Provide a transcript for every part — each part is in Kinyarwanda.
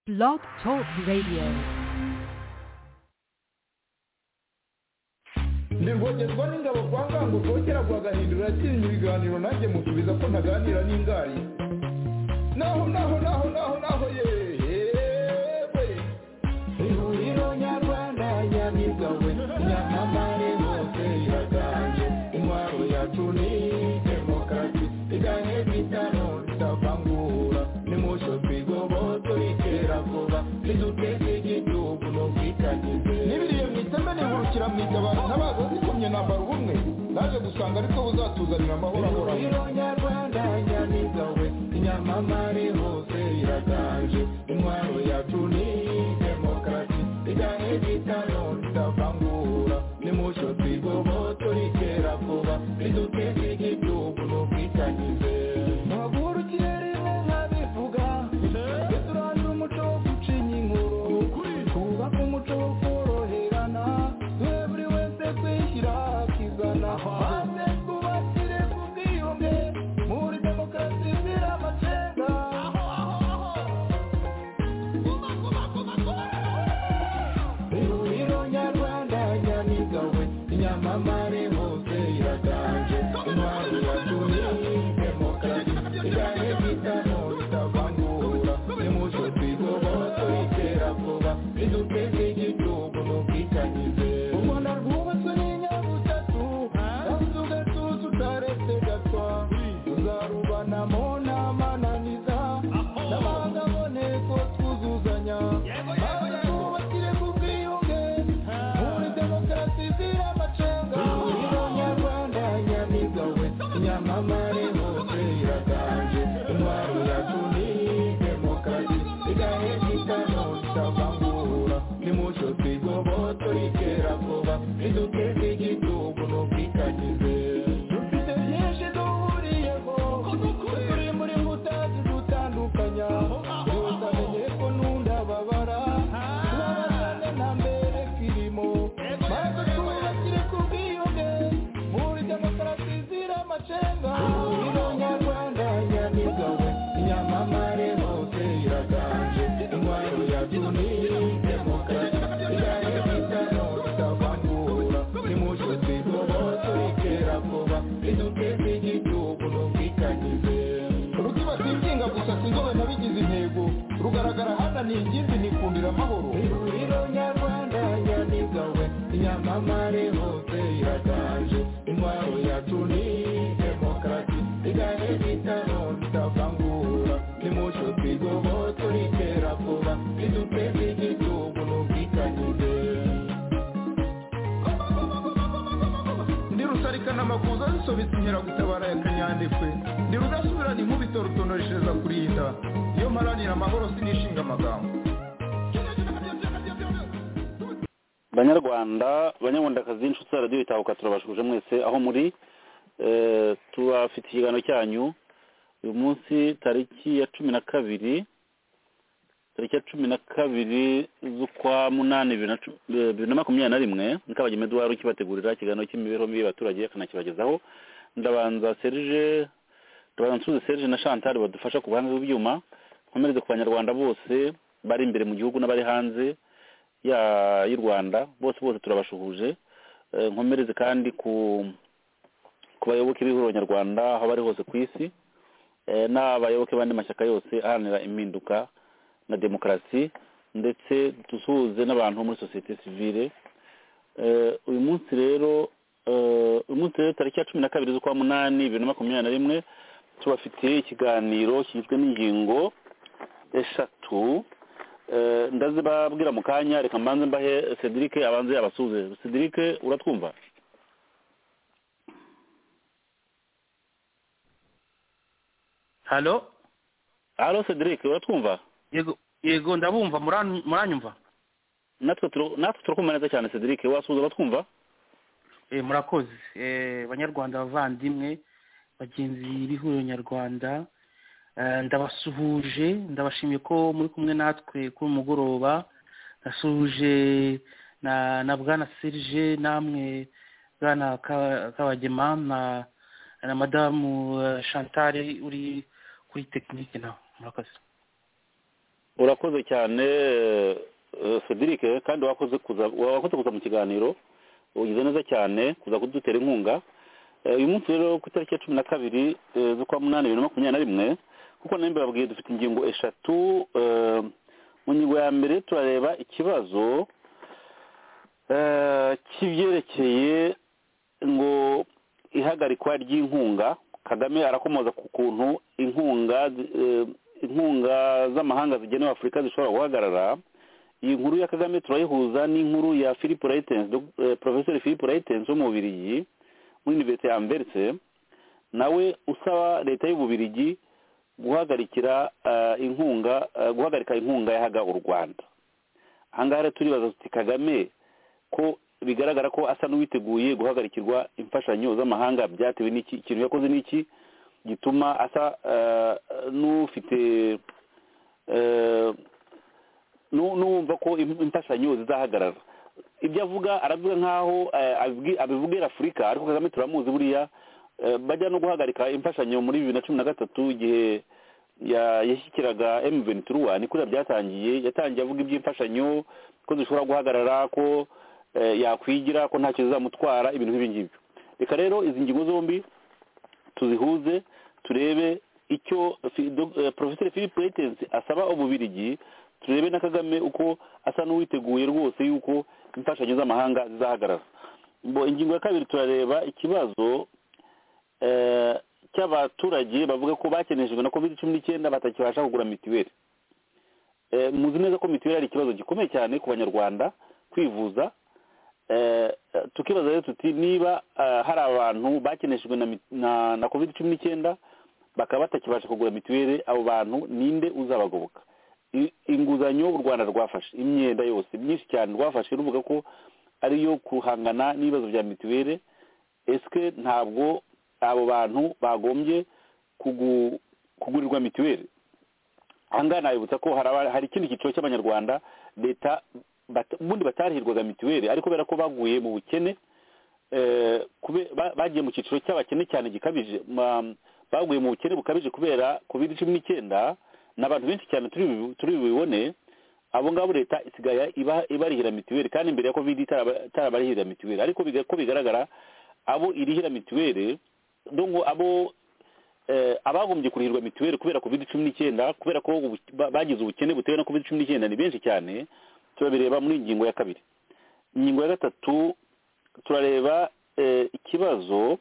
Blog Talk Radio. ndirwogezwa n'ingabo kwa ngango rwokera rwagahindura yatsinze ibiganiro nanjye musubiza ko ntaganira n'ingari naho naho naho naho naho yewe ihuriro nyarwanda nyamigawe nyamamare bose iraganje intwaro yacu ni demokarasi iganye bitano ritavangura nimusho twigoboto iterabwoba riduteze igihugu n'ubwitangize n'ibiriye mu iteme nihurukira mu itabaro ntabaza zikomye nambara ubumwe naje gusanga ariko buzatuzanira amahoro ahoraho nyarwanda nyamigawe nyamamare hose iraganje intwaro yacu ni demokarasi iganye bitano ritavangura nimusho twigoboto riterabwoba riduteze igihugu n'ubwitangize muhagurukire rimwe nkabivuga tujye turandura umuco wo gucinya inkuru twubake umuco wo koroherana duhe buri wese kwishyira akizana maze twubakire ku bwiyunge muri demokarasi izira amacenga ihuriro nyarwanda nyamigawe nyamamare hose iraganje intwaro yacu ni demokarasi igane bitano bitavangura nimuco twigoboto iterabwoba riduteze igihugu n'ubwitangize u rwanda rwubatswe n'inyabutatu kandi ugatuza utaretse gatwa tuzarubanamo n'amananiza n'abanga aboneko twuzuzanya maze twubakire ku bwiyunge muri demokarasi izira amacenga ihuriro nyarwanda nyamigawe nyamamare hose iraganje intwaro yacu ni demokarasi igahe gitano cyavangura nimucyo twigoboto iterabwoba riduteze igihugu n'ubwitangize dufite byinshi duhuriyeho turi muri mbuta zidutandukanya utamenye ko n'undababara tubabazane na mbere kirimo maze twubakire ku bwiyunge muri demokarasi zira amacenga ihuriro nyarwanda nyamigawe nyamamare hose iraganje intwaro yacu ni demokarasi igahe bitano bitavangura nimucyo twigoboto iterabwoba riduteze igihugu n'ubwitangize ruziba sinzinga gusa sinzobe nabigize intego rugaragara hana ni ingimbi nikundira amahoro ihuriro nyarwanda nyamigawe nyamamare hose iraganje intwaro yacu ni demokarasi igahe bitano bitavangura nimucyo twigoboto iterabwoba riduteze igihugu n'ubwitangize ndi rusarikana amakuza zisobetse inkeragutabara ya kanyandekwe ndi rudasubirana inkubito rutonoreshereza kurinda iyo mparanira amahoro sinishinga amagambo banyarwanda banyarwandakazi inshuti za radiyo itahuka turabashuje mwese aho muri Eh, tubafite ikiganiro cyanyu uyu munsi tariki ya cumi na kabiri tariki ya cumi na kabiri z'ukwa munani bibiri na cu- eh, bibiri na makumyabiri na rimwe mukabagema eduwari ukibategurira ikiganiro cy'imibereho mibi y'abaturage akanakibagezaho ndabanza serge ndabanza nsuze serge na chantal badufasha ku buhanga bw'ibyuma nkomereze ku banyarwanda bose bari imbere mu gihugu n'abari hanze ya- y'u rwanda bose bose turabashuhuje Eh, nkomereze kandi ku ku bayoboke b'ihuriro nyarwanda aho bari hose ku isi eh, n'abayoboke b'andi mashyaka yose aharanira impinduka na demokarasi ndetse dusuhuze n'abantu muri sosiyete sivile Eh, uyu munsi rero eh, uyu munsi rero tariki ya cumi na kabiri z'ukwa munani bibiri na makumyabiri na rimwe tubafite ikiganiro kigizwe n'ingingo eshatu Eh, ndazibabwira mu kanya reka mbanze mbahe cedric abanze abasuze cedric uratwumva halo halo cedric uratwumva yego yego ndabumva muran- muranyumva natwe turu- natwe turakumva neza cyane cedric wasuhuza batwumva Eh, murakoze Eh, banyarwanda bavandimwe bagenzi b'ihuriro nyarwanda Eh, ndabasuhuje ndabashimiye ko muri kumwe natwe kuri uyu mugoroba nasuhuje na na bwana serge namwe bwana Ka- kabagema na na madamu eh, chantal uri kuri tekinike nawe murakoze urakoze cyane Cedric kandi wakoze kuza wakoze kuza mu kiganiro ugize neza cyane kuza kudutera inkunga uyu munsi rero ku itariki ya cumi na kabiri z'ukwa munani bibiri na makumyabiri na rimwe kuko nawe babwiye dufite ingingo eshatu mu ngingo ya mbere turareba ikibazo cy'ibyerekeye ngo ihagarikwa ry'inkunga kagame arakomoza ku kuntu inkunga inkunga z'amahanga zigenewe afurika zishobora guhagarara iyi nkuru ya kagame turayihuza n'inkuru ya philip rayitensi porofeseri philip rayitensi w'umubirigi muri univerisite ya amberise nawe usaba leta y'ububirigi guhagarikira inkunga guhagarika inkunga yahaga u rwanda ahangaha rero turibaza tuti kagame ko bigaragara ko asa n'uwiteguye guhagarikirwa imfashanyo z'amahanga byatewe n'iki ikintu yakoze n'iki gituma asa n'ufite n'uwumva ko imfashanyo zizahagarara ibyo avuga aravuga nk'aho abivugera afurika ariko kagame turamuzi buriya bajya no guhagarika imfashanyo muri bibiri na cumi na gatatu igihe yashyikiraga emu venturi wani kuriya byatangiye yatangiye avuga iby'imfashanyo ko zishobora guhagarara ko yakwigira ko ntacyo zizamutwara ibintu nk'ibi ngibyo reka rero izi ngingo zombi tuzihuze turebe icyo porofeseri philippe reitensi asaba ububirigi turebe na kagame uko asa n'uwiteguye rwose yuko imfashanyo z'amahanga zizahagarara ingingo ya kabiri turareba ikibazo cy'abaturage bavuga ko bakeneshejwe na covid cumi n'icyenda batakibasha kugura mituweli muzi neza ko mituweli ari ikibazo gikomeye cyane ku banyarwanda kwivuza tukibaza rero tuti niba hari abantu bakeneshejwe na covid cumi n'icyenda bakaba batakibasha kugura mituweli abo bantu ninde uzabagoboka inguzanyo u rwanda rwafashe imyenda yose myinshi cyane rwafashe ruvuga ko ariyo guhangana n'ibibazo bya mituweli esike ntabwo abo bantu bagombye kugurirwa mituweli ahangaha nabibutsa ko hari ikindi cyiciro cy'abanyarwanda leta ubundi batarihirwaga mituweli ariko kubera ko baguye mu bukene bagiye mu cyiciro cy'abakene cyane gikabije baguye mu bukene bukabije kubera covid cumi n'icyenda ni abantu benshi cyane turi bubibone abo ngabo leta isigaye ibarihira mituweli kandi mbere ya covid itarabarihira mituweli ariko ko bigaragara abo irihira mituweli dongo abo abagombye kurihirwa mituweli kubera covid cumi n'icyenda kubera ko bagize ubukene butewe na covid cumi n'icyenda ni benshi cyane turabireba muri ingingo ya kabiri ingingo ya gatatu turareba ikibazo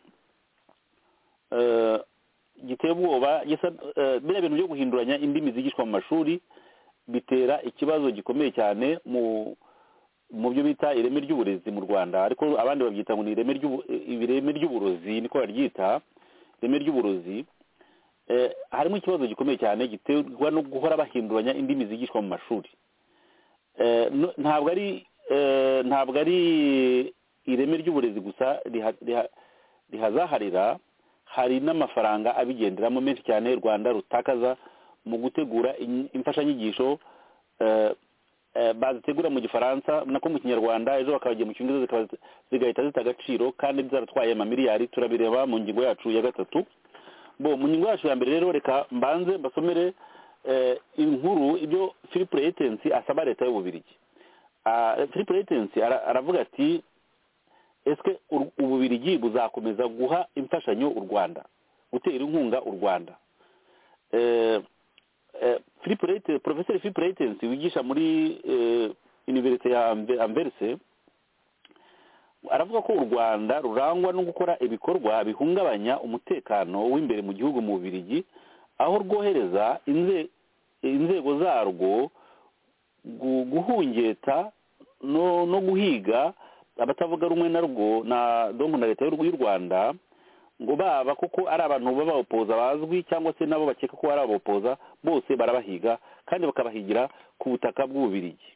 giteye ubwoba biriya bintu byo guhinduranya indimi zigishwa mu mashuri bitera ikibazo gikomeye cyane mu byo bita ireme ry'uburezi mu rwanda ariko abandi babyita ngo ni ireme ry'uburozi niko baryita ireme ry'uburozi harimo ikibazo gikomeye cyane giterwa no guhora bahinduranya indimi zigishwa mu mashuri ntabwo ari ntabwo ari ireme ry'uburezi gusa rihazaharira hari n'amafaranga abigenderamo menshi cyane u rwanda rutakaza mu gutegura imfashanyigisho bazitegura mu gifaransa nako mu kinyarwanda ejo bakabagiye mu cyongereza zikaba zigahita zita agaciro kandi byaratwaye amamiliyari turabireba mu ngingo yacu ya gatatu bo mu ngingo yacu ya mbere rero reka mbanze mbasomere inkuru ibyo philip reitensi asaba leta y'ububirigi philip reitensi aravuga ati ese ububirigi buzakomeza guha imfashanyo u rwanda gutera inkunga u rwanda porofeseri philip reitensi wigisha muri univerisite ya amberise aravuga ko u rwanda rurangwa no gukora ibikorwa bihungabanya umutekano w'imbere mu gihugu mu bubirigi aho rwohereza inzego zarwo guhungeta no guhiga abatavuga rumwe na rwo na donko na leta y'u rwanda ngo baba koko ari abantu b'ababopoza bazwi cyangwa se nabo bakeka ko ari ababopoza bose barabahiga kandi bakabahigira ku butaka bw'ububirigi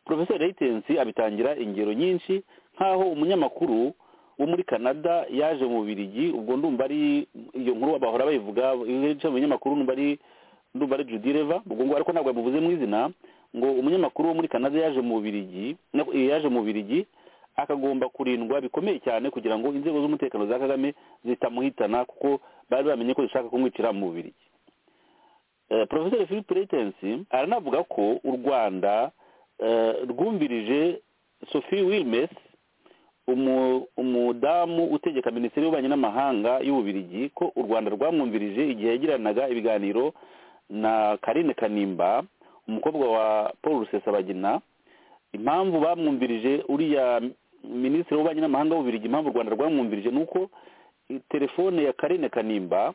porofeseri reitensi abitangira ingero nyinshi nk'aho umunyamakuru wo muri canada yaje mu bubirigi ubwo ndumva ari iyo nkuru bahora bayivuga mu binyamakuru ndumva ari ndumva ari judileva ubwo ngo ariko ntabwo yamuvuze mu izina ngo umunyamakuru wo muri canada yaje mu bubirigi yaje mu bubirigi akagomba kurindwa bikomeye cyane kugira ngo inzego z'umutekano za kagame zitamuhitana kuko bari bamenye ko zishaka kumwicira mu bubirigi porofeseri philippe reitensi aranavuga ko u rwanda rwumvirije sophie wilmes umudamu utegeka minisiteri y'ububanyi n'amahanga y'ububirigi ko u rwanda rwamwumvirije igihe yagiranaga ibiganiro na karine kanimba umukobwa wa paul rusesabagina impamvu bamwumvirije uriya minisitiri w'ububanyi n'amahanga w'ububirigi impamvu u rwanda rwamwumvirije ni uko telefone ya karine kanimba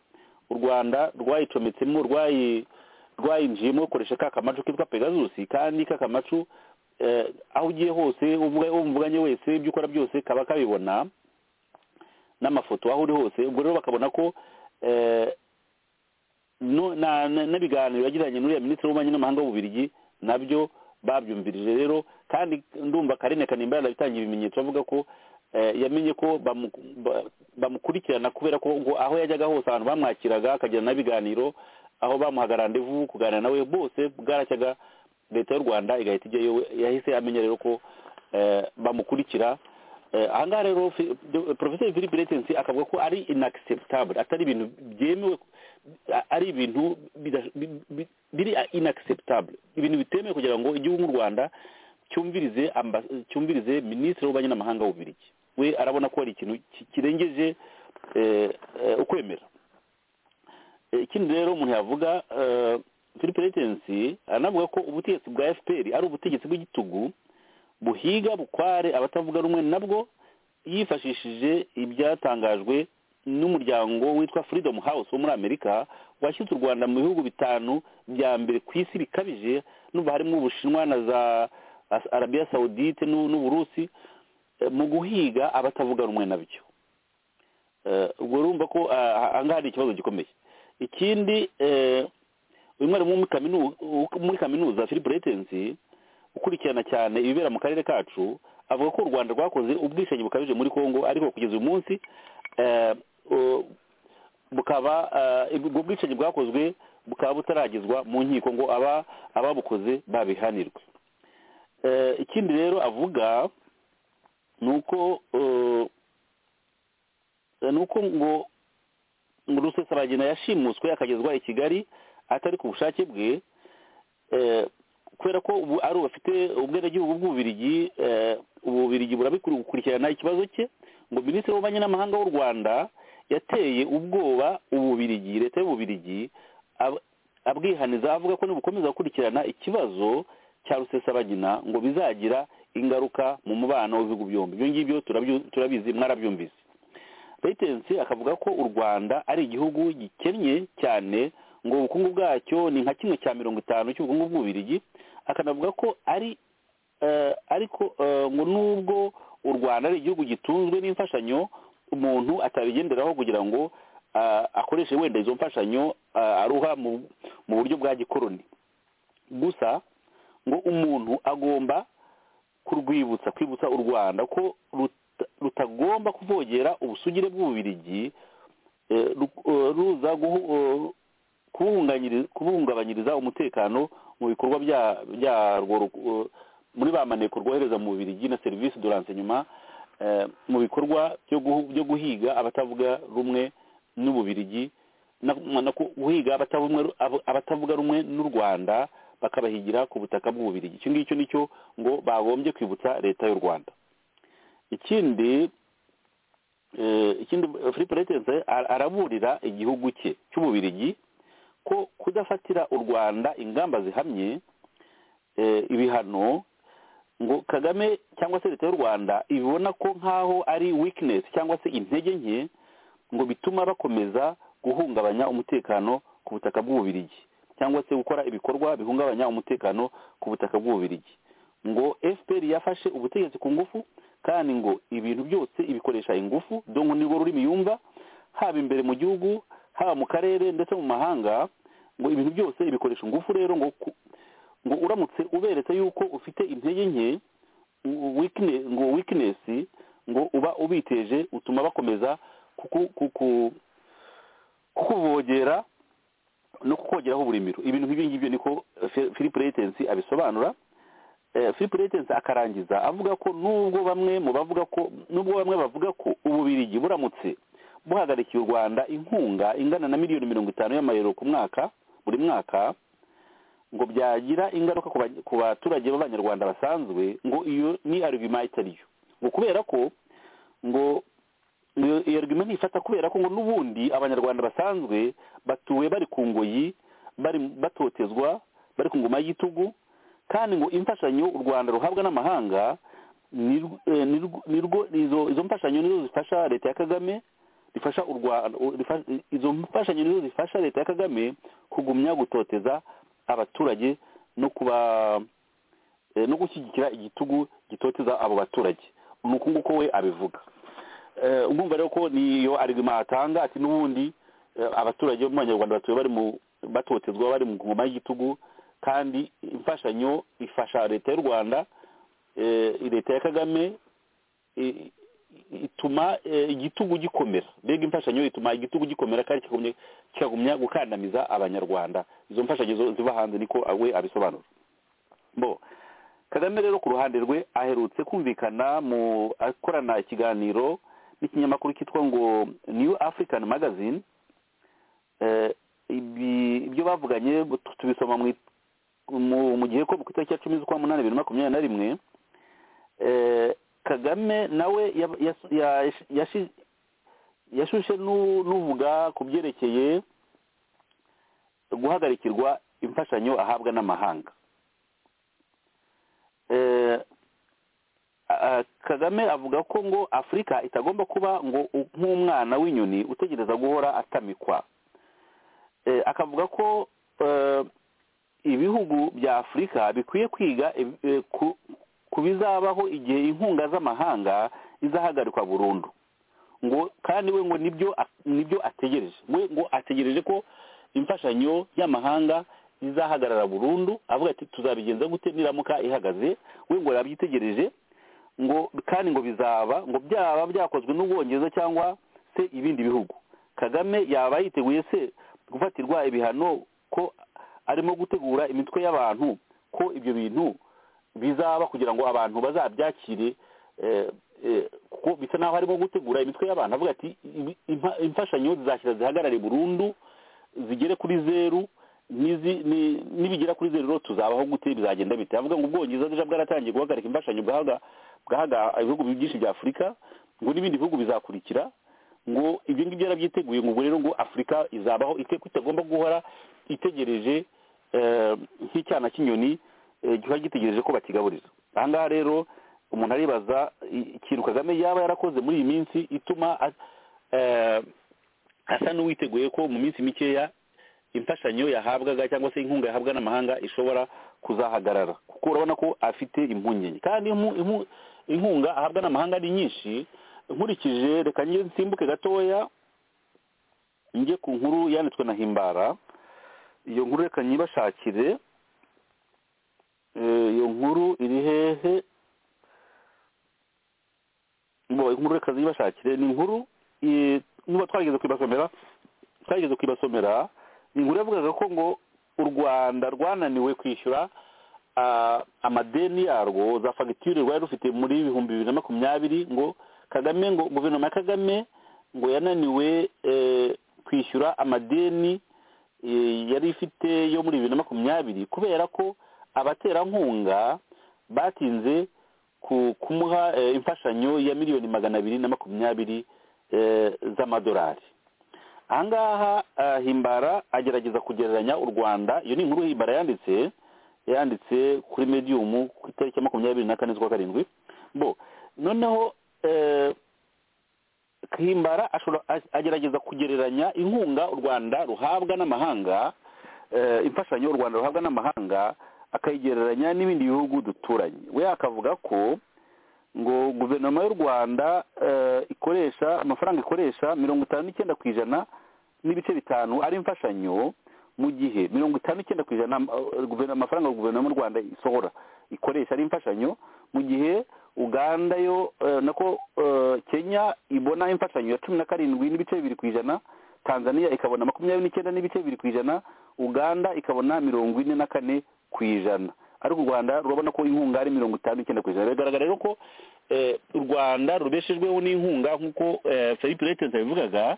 u rwanda rwayicometsemo rwayinjiyemo ukoresha ka kamacu kitwa pegazusi kandi ka kamacu aho ugiye hose uwo muvuganye wese ibyo ukora byose kaba kabibona n'amafoto aho uri hose ubwo rero bakabona ko n'ibiganiro yagiranye n'uriya minisitiri w'ububanyi n'amahanga w'ububirigi nabyo babyumvirije rero kandi ndumva karine kanimba yarabitangiye ibimenyetso avuga ko yamenye ko bamukurikirana kubera ko ngo aho yajyaga hose ahantu bamwakiraga akagirana n'ibiganiro aho bamuhagarara ndevu kuganira nawe bose bwaracyaga leta y'u rwanda igahita ijyayo yahise amenya rero ko bamukurikira ahangaha rero porofeseri philippe retensi akavuga ko ari inagiseptabure atari ibintu byemewe ari ibintu biri inagiseptabure ibintu bitemewe kugira ngo igihugu nk'u rwanda cyumvirize cyumvirize minisitiri w'ububanyi n'amahanga w'ububirigi we arabona ko hari ikintu kirengeje ukwemera ikindi rero umuntu yavuga philippe reitensi aranavuga ko ubutegetsi bwa fpr ari ubutegetsi bw'igitugu buhiga bukware abatavuga rumwe nabwo yifashishije ibyatangajwe n'umuryango witwa freedom house wo muri amerika washyitse u rwanda mu bihugu bitanu bya mbere ku isi bikabije n'ubu harimo ubushinwa na za arabiya sawudite n'uburusi mu guhiga abatavuga rumwe nabyo ubwo urumva ko ahangaha hari ikibazo gikomeye ikindi uyu mwarimu muri kaminuza philippe reitensi ukurikirana cyane ibibera mu karere kacu avuga ko u rwanda rwakoze ubwishingi bukabije muri congo ariko kugeza uyu munsi bukaba ubwo bwishingi bwakozwe bukaba butaragezwa mu nkiko ngo ababukoze babihanirwe ikindi rero avuga ni uko ni uko ngo rusesabagina yashimuswe akagezwa i kigali atari ku bushake bwe kubera ko ubu ari bafite ubwenegihugu bw'ububirigi ububirigi burabikurikirana ikibazo cye ngo minisitiri w'ububanyi n'amahanga w'u rwanda yateye ubwoba ububirigi leta y'ububirigi abwihaniza avuga ko nibukomeza gukurikirana ikibazo cya rusesabagina ngo bizagira ingaruka mu mubano w'ibihugu byombi ibyo ngibyo turabizi mwarabyumvise reitensi akavuga ko u rwanda ari igihugu gikennye cyane ngo ubukungu bwacyo ni nka kimwe cya mirongo itanu cy'ubukungu bw'ububirigi akanavuga ko ari ariko ngo nubwo u rwanda ari igihugu gitunzwe n'imfashanyo umuntu atabigenderaho kugira ngo akoreshe wenda izo mfashanyo aruha mu buryo bwa gikoroni gusa ngo umuntu agomba kurwibutsa kwibutsa u rwanda ko rutagomba kuvogera ubusugire bw'ububirigi ruza kubuhungabanyiriza umutekano mu bikorwa byarwo muri ba maneko rwohereza mu bubirigi na serivisi do renseignement mu bikorwa byo guhiga abatavuga rumwe n'ububirigi no guhiga abatavuga rumwe n'u rwanda bakabahigira ku butaka bw'ububirigi icyo ngicyo nicyo ngo bagombye kwibutsa leta y'u rwanda ikindi ikindi philippe reitense araburira igihugu cye cy'ububirigi ko kudafatira u rwanda ingamba zihamye ibihano ngo kagame cyangwa se leta y'u rwanda ibona ko nk'aho ari weakness cyangwa se intege nke ngo bituma bakomeza guhungabanya umutekano ku butaka bw'ububirigi cyangwa se gukora ibikorwa bihungabanya umutekano ku butaka bw'ububirigi ngo fpr yafashe ubutegetsi ku ngufu kandi ngo ibintu byose ibikoresha ingufu dongo nirwo rurimi yumva haba imbere mu gihugu haba mu karere ndetse mu mahanga ngo ibintu byose ibikoresha ingufu rero ngo ngo uramutse uberetse yuko ufite intege nke ngo weakness ngo uba ubiteje utuma bakomeza kukuvogera no kukongeraho uburimiro ibintu nk'ibi ngibyo niko philippe reitensi abisobanura philippe reitensi akarangiza avuga ko nubwo bamwe mu bavuga ko nubwo bamwe bavuga ko ububirigi buramutse buhagarikiye u rwanda inkunga ingana na miliyoni mirongo itanu y'amayero ku mwaka buri mwaka ngo byagira ingaruka ku ba- ku baturage b'abanyarwanda basanzwe ngo iyo ni arugima itari yo ngo kubera ko ngo iyo iyo argument ifata kubera ko ngo n'ubundi abanyarwanda basanzwe batuwe bari ku ngoyi bari batotezwa bari ku ngoma y'igitugu kandi ngo imfashanyo u rwanda ruhabwa n'amahanga ni rw- eh, ni rw- ni rwo- izo izo mfashanyo nizo zifasha leta ya kagame rifasha u rwanda u- rifa- izo mfashanyo nizo zifasha leta ya kagame kugumya gutoteza abaturage no kuba eh, no gushyigikira igitugu gitoteza abo baturage ni uku nguko we abivuga Eh, urumva rero ko niyo arigima atanga ati n'ubundi eh, abaturage bo mu banyarwanda batuye bari mu batotezwa bari mu ngoma y'igitugu kandi imfashanyo ifasha leta y'u rwanda eh, leta ya kagame i- i- ituma eh, igitugu gikomera mbega imfashanyo ituma igitugu gikomera kandi kikagumya kikagumya gukandamiza abanyarwanda izo mfashanyo zo- ziva hanze niko we abisobanura bo kagame rero ku ruhande rwe aherutse kumvikana mu akorana ikiganiro n'ikinyamakuru cyitwa ngo new african magazine Eh, ibi- ibyo bavuganye tu- tubisoma mu it- mu- mu gihe ko ku itariki ya cumi z'ukwa munani bibiri na makumyabiri na rimwe Eh, kagame nawe yab- yas- yash- yashi- yashushe n'u- n'uvuga ku byerekeye guhagarikirwa imfashanyo ahabwa n'amahanga Eh, ah, kagame avuga ko ngo afurika itagomba kuba ngo u- nk'umwana w'inyoni utegereza guhora atamikwa Eh, akavuga ko eh, ibihugu bya afurika bikwiye kwiga eh, ku- ku bizabaho igihe inkunga z'amahanga izahagarikwa burundu ngo kandi we ngo nibyo a- nibyo ategereje we ngo ategereje ko imfashanyo y'amahanga izahagarara burundu avuga ati tuzabigenza gute niramuka ihagaze we ngo arabyitegereje ngo kandi ngo bizaba ngo byaba byakozwe n'ubwongereza cyangwa se ibindi bihugu kagame yaba yiteguye se gufatirwa ibihano ko arimo gutegura imitwe y'abantu ko ibyo bintu bizaba kugira ngo abantu bazabyakire eh, eh, kuko bisa n'aho harimo gutegura imitwe y'abantu avuga ati "Ibi- impa- imfashanyo zizashyira zihagarare burundu zigere kuri zeru nizi- ni- nibigera kuri zeru rero tuzabaho gute bizagenda bite avuga ngo ubwongereza déjà bwaratangiye guhagarika imfashanyo bwahaga bwahaga ibihugu byinshi bya afurika ngo n'ibindi bihugu bizakurikira ngo ibyo ngibyo yarabyiteguye ngo ubwo rero ngo afurika izabaho ite ko itagomba guhora itegereje eh, nk'icyana cy'inyoni eh, giba gitegereje ko bakigaburira aha ngaha rero umuntu aribaza i- ikintu kagame yaba yarakoze muri iyi minsi ituma a- eh, asa n'uwiteguye ko mu minsi mikeya imfashanyo yahabwaga cyangwa se inkunga yahabwa n'amahanga ishobora kuzahagarara kuko urabona ko afite impungenge kandi impu- impu- inkunga ahabwa n'amahanga ari nyinshi nkurikije reka njye nsimbuke gatoya njye ku nkuru yanditswe na himbara iyo nkuru reka nyibashakire Eh, iyo nkuru iri hehe bo inkuru reka zibashakire ni inkuru eh, niba twageze kwibasomera twageze kwibasomera ni inkuru yavugaga ko ngo u rwanda rwananiwe kwishyura ah, amadeni yarwo za fagitire rwari rufite muri bihumbi bibiri na makumyabiri ngo kagame ngo guverinoma ya kagame ngo yananiwe eh, kwishyura amadeni eh, yari ifite yo muri bibiri na makumyabiri kubera ko abaterankunga batinze ku- kumuha eh, imfashanyo ya miliyoni magana abiri na makumyabiri eh, z'amadolari ahangaha ah, himbara agerageza kugereranya u rwanda iyo ni inkuru himbara yanditse yanditse kuri mediyumu ku itariki ya makumyabiri na kane z'ukwa karindwi bo noneho eh, himbara ashobora a- agerageza kugereranya inkunga u rwanda ruhabwa n'amahanga eh, imfashanyo u rwanda ruhabwa n'amahanga akayigereranya n'ibindi bihugu duturanye we akavuga ko ngo guverinoma y'u rwanda eh, ikoresha amafaranga ikoresha mirongo itanu n'icyenda ku ijana n'ibice bitanu ari imfashanyo mu gihe mirongo itanu n'icyenda ku ijana eh, guverinoma- amafaranga guverinoma y'u rwanda isohora ikoresha ari imfashanyo mu gihe uganda yo eh, nako eh, kenya ibona imfashanyo ya cumi na karindwi n'ibice bibiri ku ijana tanzania ikabona makumyabiri n'icyenda n'ibice bibiri ku ijana uganda ikabona mirongo ine na kane ku ijana ariko u rwanda rurabona ko inkunga ari mirongo itanu n'icyenda ku ijana bigaragara rero ko eh, u rwanda rubeshejweho n'inkunga nk'uko eh, philippe letens yabivugaga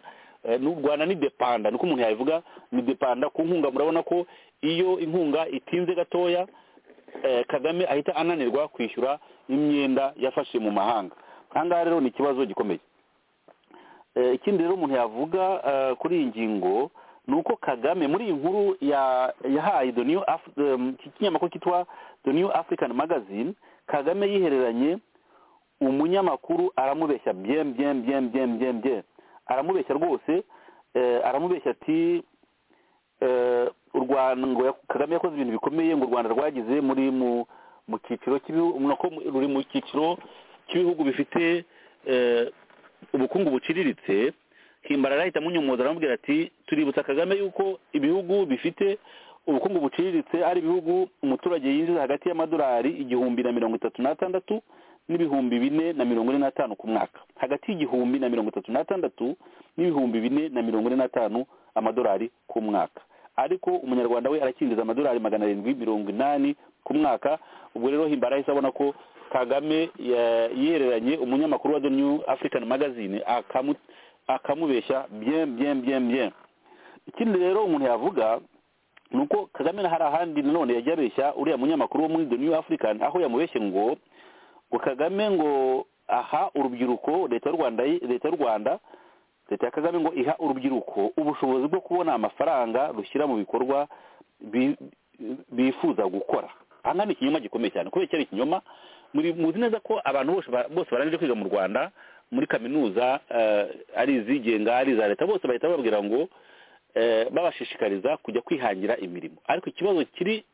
n'u rwanda ni depanda niko umuntu yabivuga ni depanda ku nkunga murabona ko iyo inkunga itinze gatoya kagame ahita ananirwa kwishyura imyenda yafashe mu mahanga aha ngaha rero ni ikibazo gikomeye ikindi rero umuntu yavuga kuri iyi ngingo ni uko kagame muri iyi nkuru yahaye iki kinyamakuru cyitwa the new african magazine kagame yihereranye umunyamakuru aramubeshya byem byem byem byem byem byem aramubeshya rwose aramubeshya ati kagame yakoze ibintu bikomeye ngo u rwanda rwagize muri mu cyiciro ruri mu cyiciro cy'ibihugu bifite ubukungu buciriritse himbara ahita munyomoza aramubwira ati tuributsa kagame yuko ibihugu bifite ubukungu buciriritse ari ibihugu umuturage yinjiza hagati y'amadolari igihumbi na mirongo itatu n'atandatu n'ibihumbi bine na mirongo ine n'atanu ku mwaka hagati y'igihumbi na mirongo itatu n'atandatu n'ibihumbi bine na mirongo ine n'atanu amadolari ku mwaka ariko umunyarwanda we arakinjiza amadolari magana arindwi mirongo inani ku mwaka ubwo rero himbara ahise abona ko kagame yereranye umunyamakuru wa the new african magazine akamubeshya bien bien bien bien ikindi rero umuntu yavuga ni uko kagame hari ahandi nanone yajya abeshya uriya munyamakuru wo muri the new african aho yamubeshye ngo ngo kagame ngo aha urubyiruko leta y'u rwanda leta y'u rwanda leta ya kagame ngo iha urubyiruko ubushobozi bwo kubona amafaranga rushyira mu bikorwa bifuza gukora aha ngaha ni ikinyoma gikomeye cyane kubera cyari ikinyoma muzi neza ko abantu bose barangije kwiga mu rwanda muri kaminuza ari izigenga ari iza leta bose bahita bababwira ngo babashishikariza kujya kwihangira imirimo ariko ikibazo kiri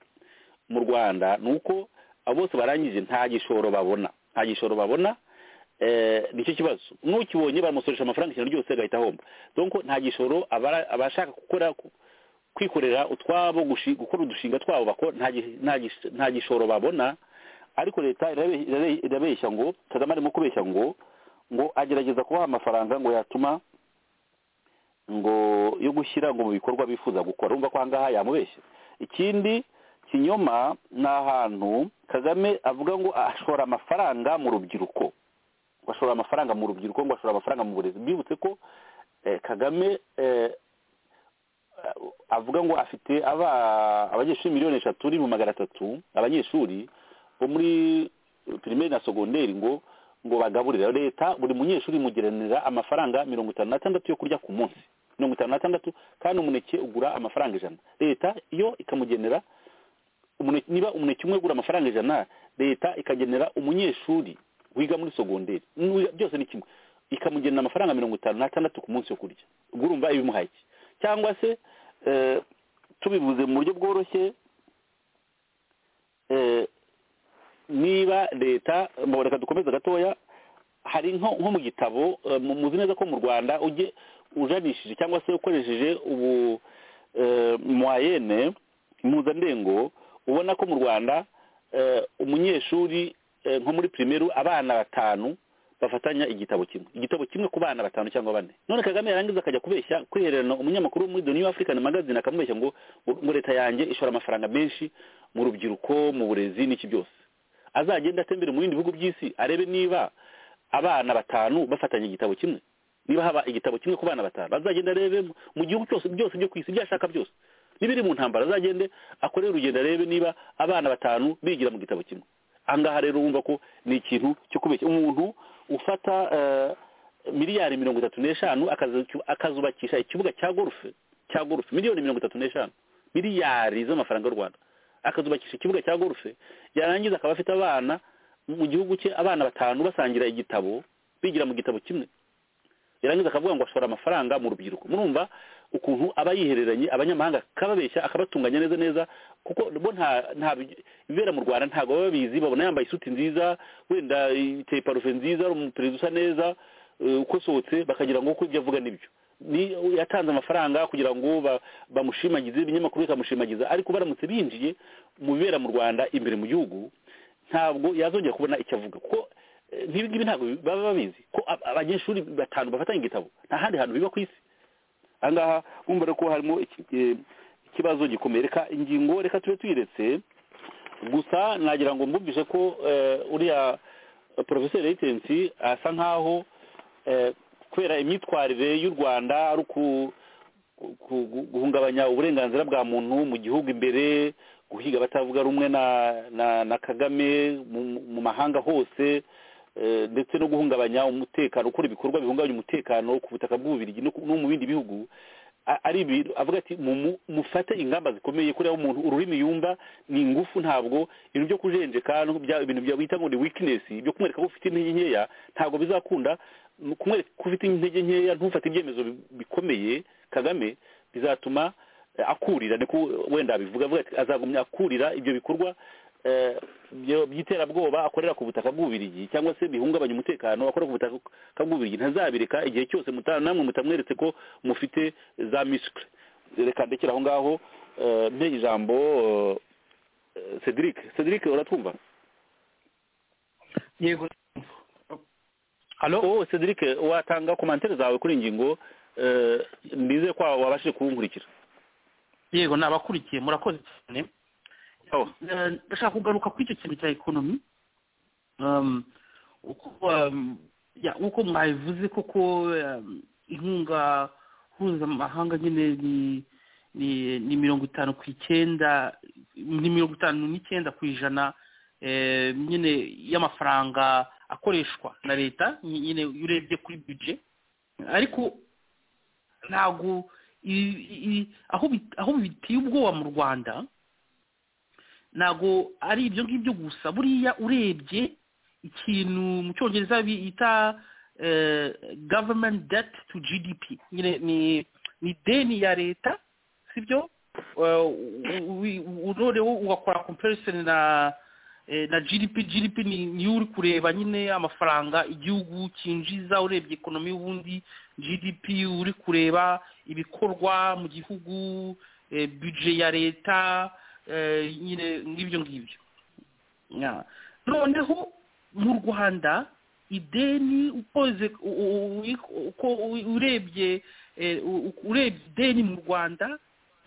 mu rwanda ni uko abo bose barangije nta gishoro babona nta gishoro babona nicyo kibazo n'ukibonye bamusoresha amafaranga ikintu ryose agahita ahomba donko nta gishoro abashaka gukora kwikorera utwabo gukora udushinga twabo nta gishoro babona ariko leta irabeshya ngo kagame arimo kubeshya ngo ngo agerageza kubaha amafaranga ngo yatuma ngo yo gushyira ngo mu bikorwa bifuza gukora urumva ko ahangaha yamubeshye ikindi kinyoma ni ahantu kagame avuga ngo ashora amafaranga mu rubyiruko ngo ashora amafaranga mu rubyiruko ngo ashora amafaranga mu burezi byibutse ko kagame avuga ngo afite abanyeshuri miliyoni eshatu n'ibihumbi magana atatu abanyeshuri bo muri pirimeri na segonderi ngo ngo bagaburire leta buri munyeshuri imugeranira amafaranga mirongo itanu n'atandatu yo kurya ku munsi mirongo itanu n'atandatu kandi umuneke ugura amafaranga ijana leta yo ikamugenera niba umuneke umwe ugura amafaranga ijana leta ikagenera umunyeshuri wiga muri sogonderi byose ni kimwe ikamugenera amafaranga mirongo itanu n'atandatu ku munsi yo kurya ubwo urumva ibimuhaye iki cyangwa se tubivuze mu buryo bworoshye niba leta reka dukomeze gatoya hari nko mu gitabo muzi neza ko mu rwanda ujye ujanishije cyangwa se ukoresheje ubu mwayene mpuzandengo ubona ko mu rwanda umunyeshuri nko muri primeru abana batanu bafatanya igitabo kimwe igitabo kimwe ku bana batanu cyangwa bane none kagame yarangiza akajya kubeshya kwihererana umunyamakuru muri the new african magazine akamubeshya ngo ngo leta yanjye ishora amafaranga menshi mu rubyiruko mu burezi n'iki byose azagenda atembere mu bindi bihugu by'isi arebe niba abana batanu bafatanya igitabo kimwe niba haba igitabo kimwe ku bana batanu azagenda arebe mu gihugu cyose byose byo ku isi byashaka byose n'ibiri mu ntambara azagende akore urugendo arebe niba abana batanu bigira mu gitabo kimwe ahangaha rero wumva ko ni ikintu cyo kubeshya umuntu ufata miliyari mirongo itatu n'eshanu akazubakisha ikibuga cya gorufe cya gorufe miliyoni mirongo itatu n'eshanu miliyari z'amafaranga y'u rwanda akazubakisha ikibuga cya gorufe yarangiza akaba afite abana mu gihugu cye abana batanu basangira igitabo bigira mu gitabo kimwe yarangiza akavuga ngo ashora amafaranga mu rubyiruko murumva ukuntu aba yihereranye abanyamahanga akababeshya akabatunganya neza neza kuko bo nta nta ibibera mu rwanda ntabwo baba babizi babona yambaye isuti nziza wenda iteye parufe nziza ari umuperezida usa neza ukosohotse bakagira ngo uko ibyo avuga nibyo yatanze amafaranga kugira ngo bamushimagize ibinyamakuru bikamushimagiza ariko baramutse binjiye mu bibera mu rwanda imbere mu gihugu ntabwo yazongera kubona icyo avuga kuko ngibi ntabwo baba babizi ko abanyeshuri batanu bafatanya igitabo nta handi hantu biba ku isi aha ngaha wumva rero ko harimo ikibazo gikomeye reka ingingo reka tube tuyiretse gusa nagira ngo mbumvise ko uriya porofeseri reyitensi asa nkaho kubera imyitwarire y'u rwanda ari uku- ku- gu- guhungabanya uburenganzira bwa muntu mu gihugu imbere guhiga abatavuga rumwe na na na kagame mu- mu mahanga hose eh, ndetse no guhungabanya umutekano gukora ibikorwa bihungabanya umutekano ku butaka bw'ububirigi no ku- no mu bindi bihugu a- ari ibintu avuga ati "Mumu- mufate ingamba zikomeye kuriya umuntu ururimi yumva ni ingufu ntabwo ibintu byo kujenjeka no bya- ibintu bya- bita ngo ni weakness byo kumwereka ko ufite intege nkeya ntabwo bizakunda mu- kumwereka ko ufite intege nkeya ntufate ibyemezo bi- bikomeye kagame bizatuma eh, akurira niko wenda abivuga avuga ati azagumya akurira ibyo bikorwa eh, byo- by'iterabwoba akorera ku butaka bw'ububirigi cyangwa se bihungabanya umutekano akorera ku butaka bw'ububirigi ntazabireka igihe cyose muta- namwe mutamweretse ko mufite za miscle reka ndekere aho ngaho eh, mpe ijambo eh, cedric cedric uratwumva yego halo oh cedric watanga komantere zawe kuri iyi ngingo eh, ndize ko wabashije kuwunkurikira yego nabakurikiye murakoze cyane Oh. Eh, ndashaka kugaruka kuri icyo kintu cya ekonomi Um, uko um, ya, uko mwabivuze koko um, inkunga mpuzamahanga nyine ni ni ni mirongo itanu ku icyenda ni mirongo itanu n'icyenda ku ijana eh, nyine y'amafaranga akoreshwa na leta ny- nyine iyo urebye kuri bije ariko ntabwo ibi- ibi- aho bi- aho biteye ubwoba mu rwanda ntabwo ari ibyo ngibyo gusa buriya urebye ikintu mu cyongereza bita eh, government debt to gdp nyine ni ni ideni ya leta sibyo Eh, u- u- u- noneho ugakora comparison na eh, na gdp gdp ni niyo uri kureba nyine amafaranga igihugu cyinjiza urebye ekonomi y'ubundi gdp uri kureba ibikorwa mu gihugu eh, budget ya leta eh, nyine ngibyo ngibyo Ya. noneho mu rwanda ideni ukoze u- u- u- uko u- urebye eh, u- u- urebye ideni mu rwanda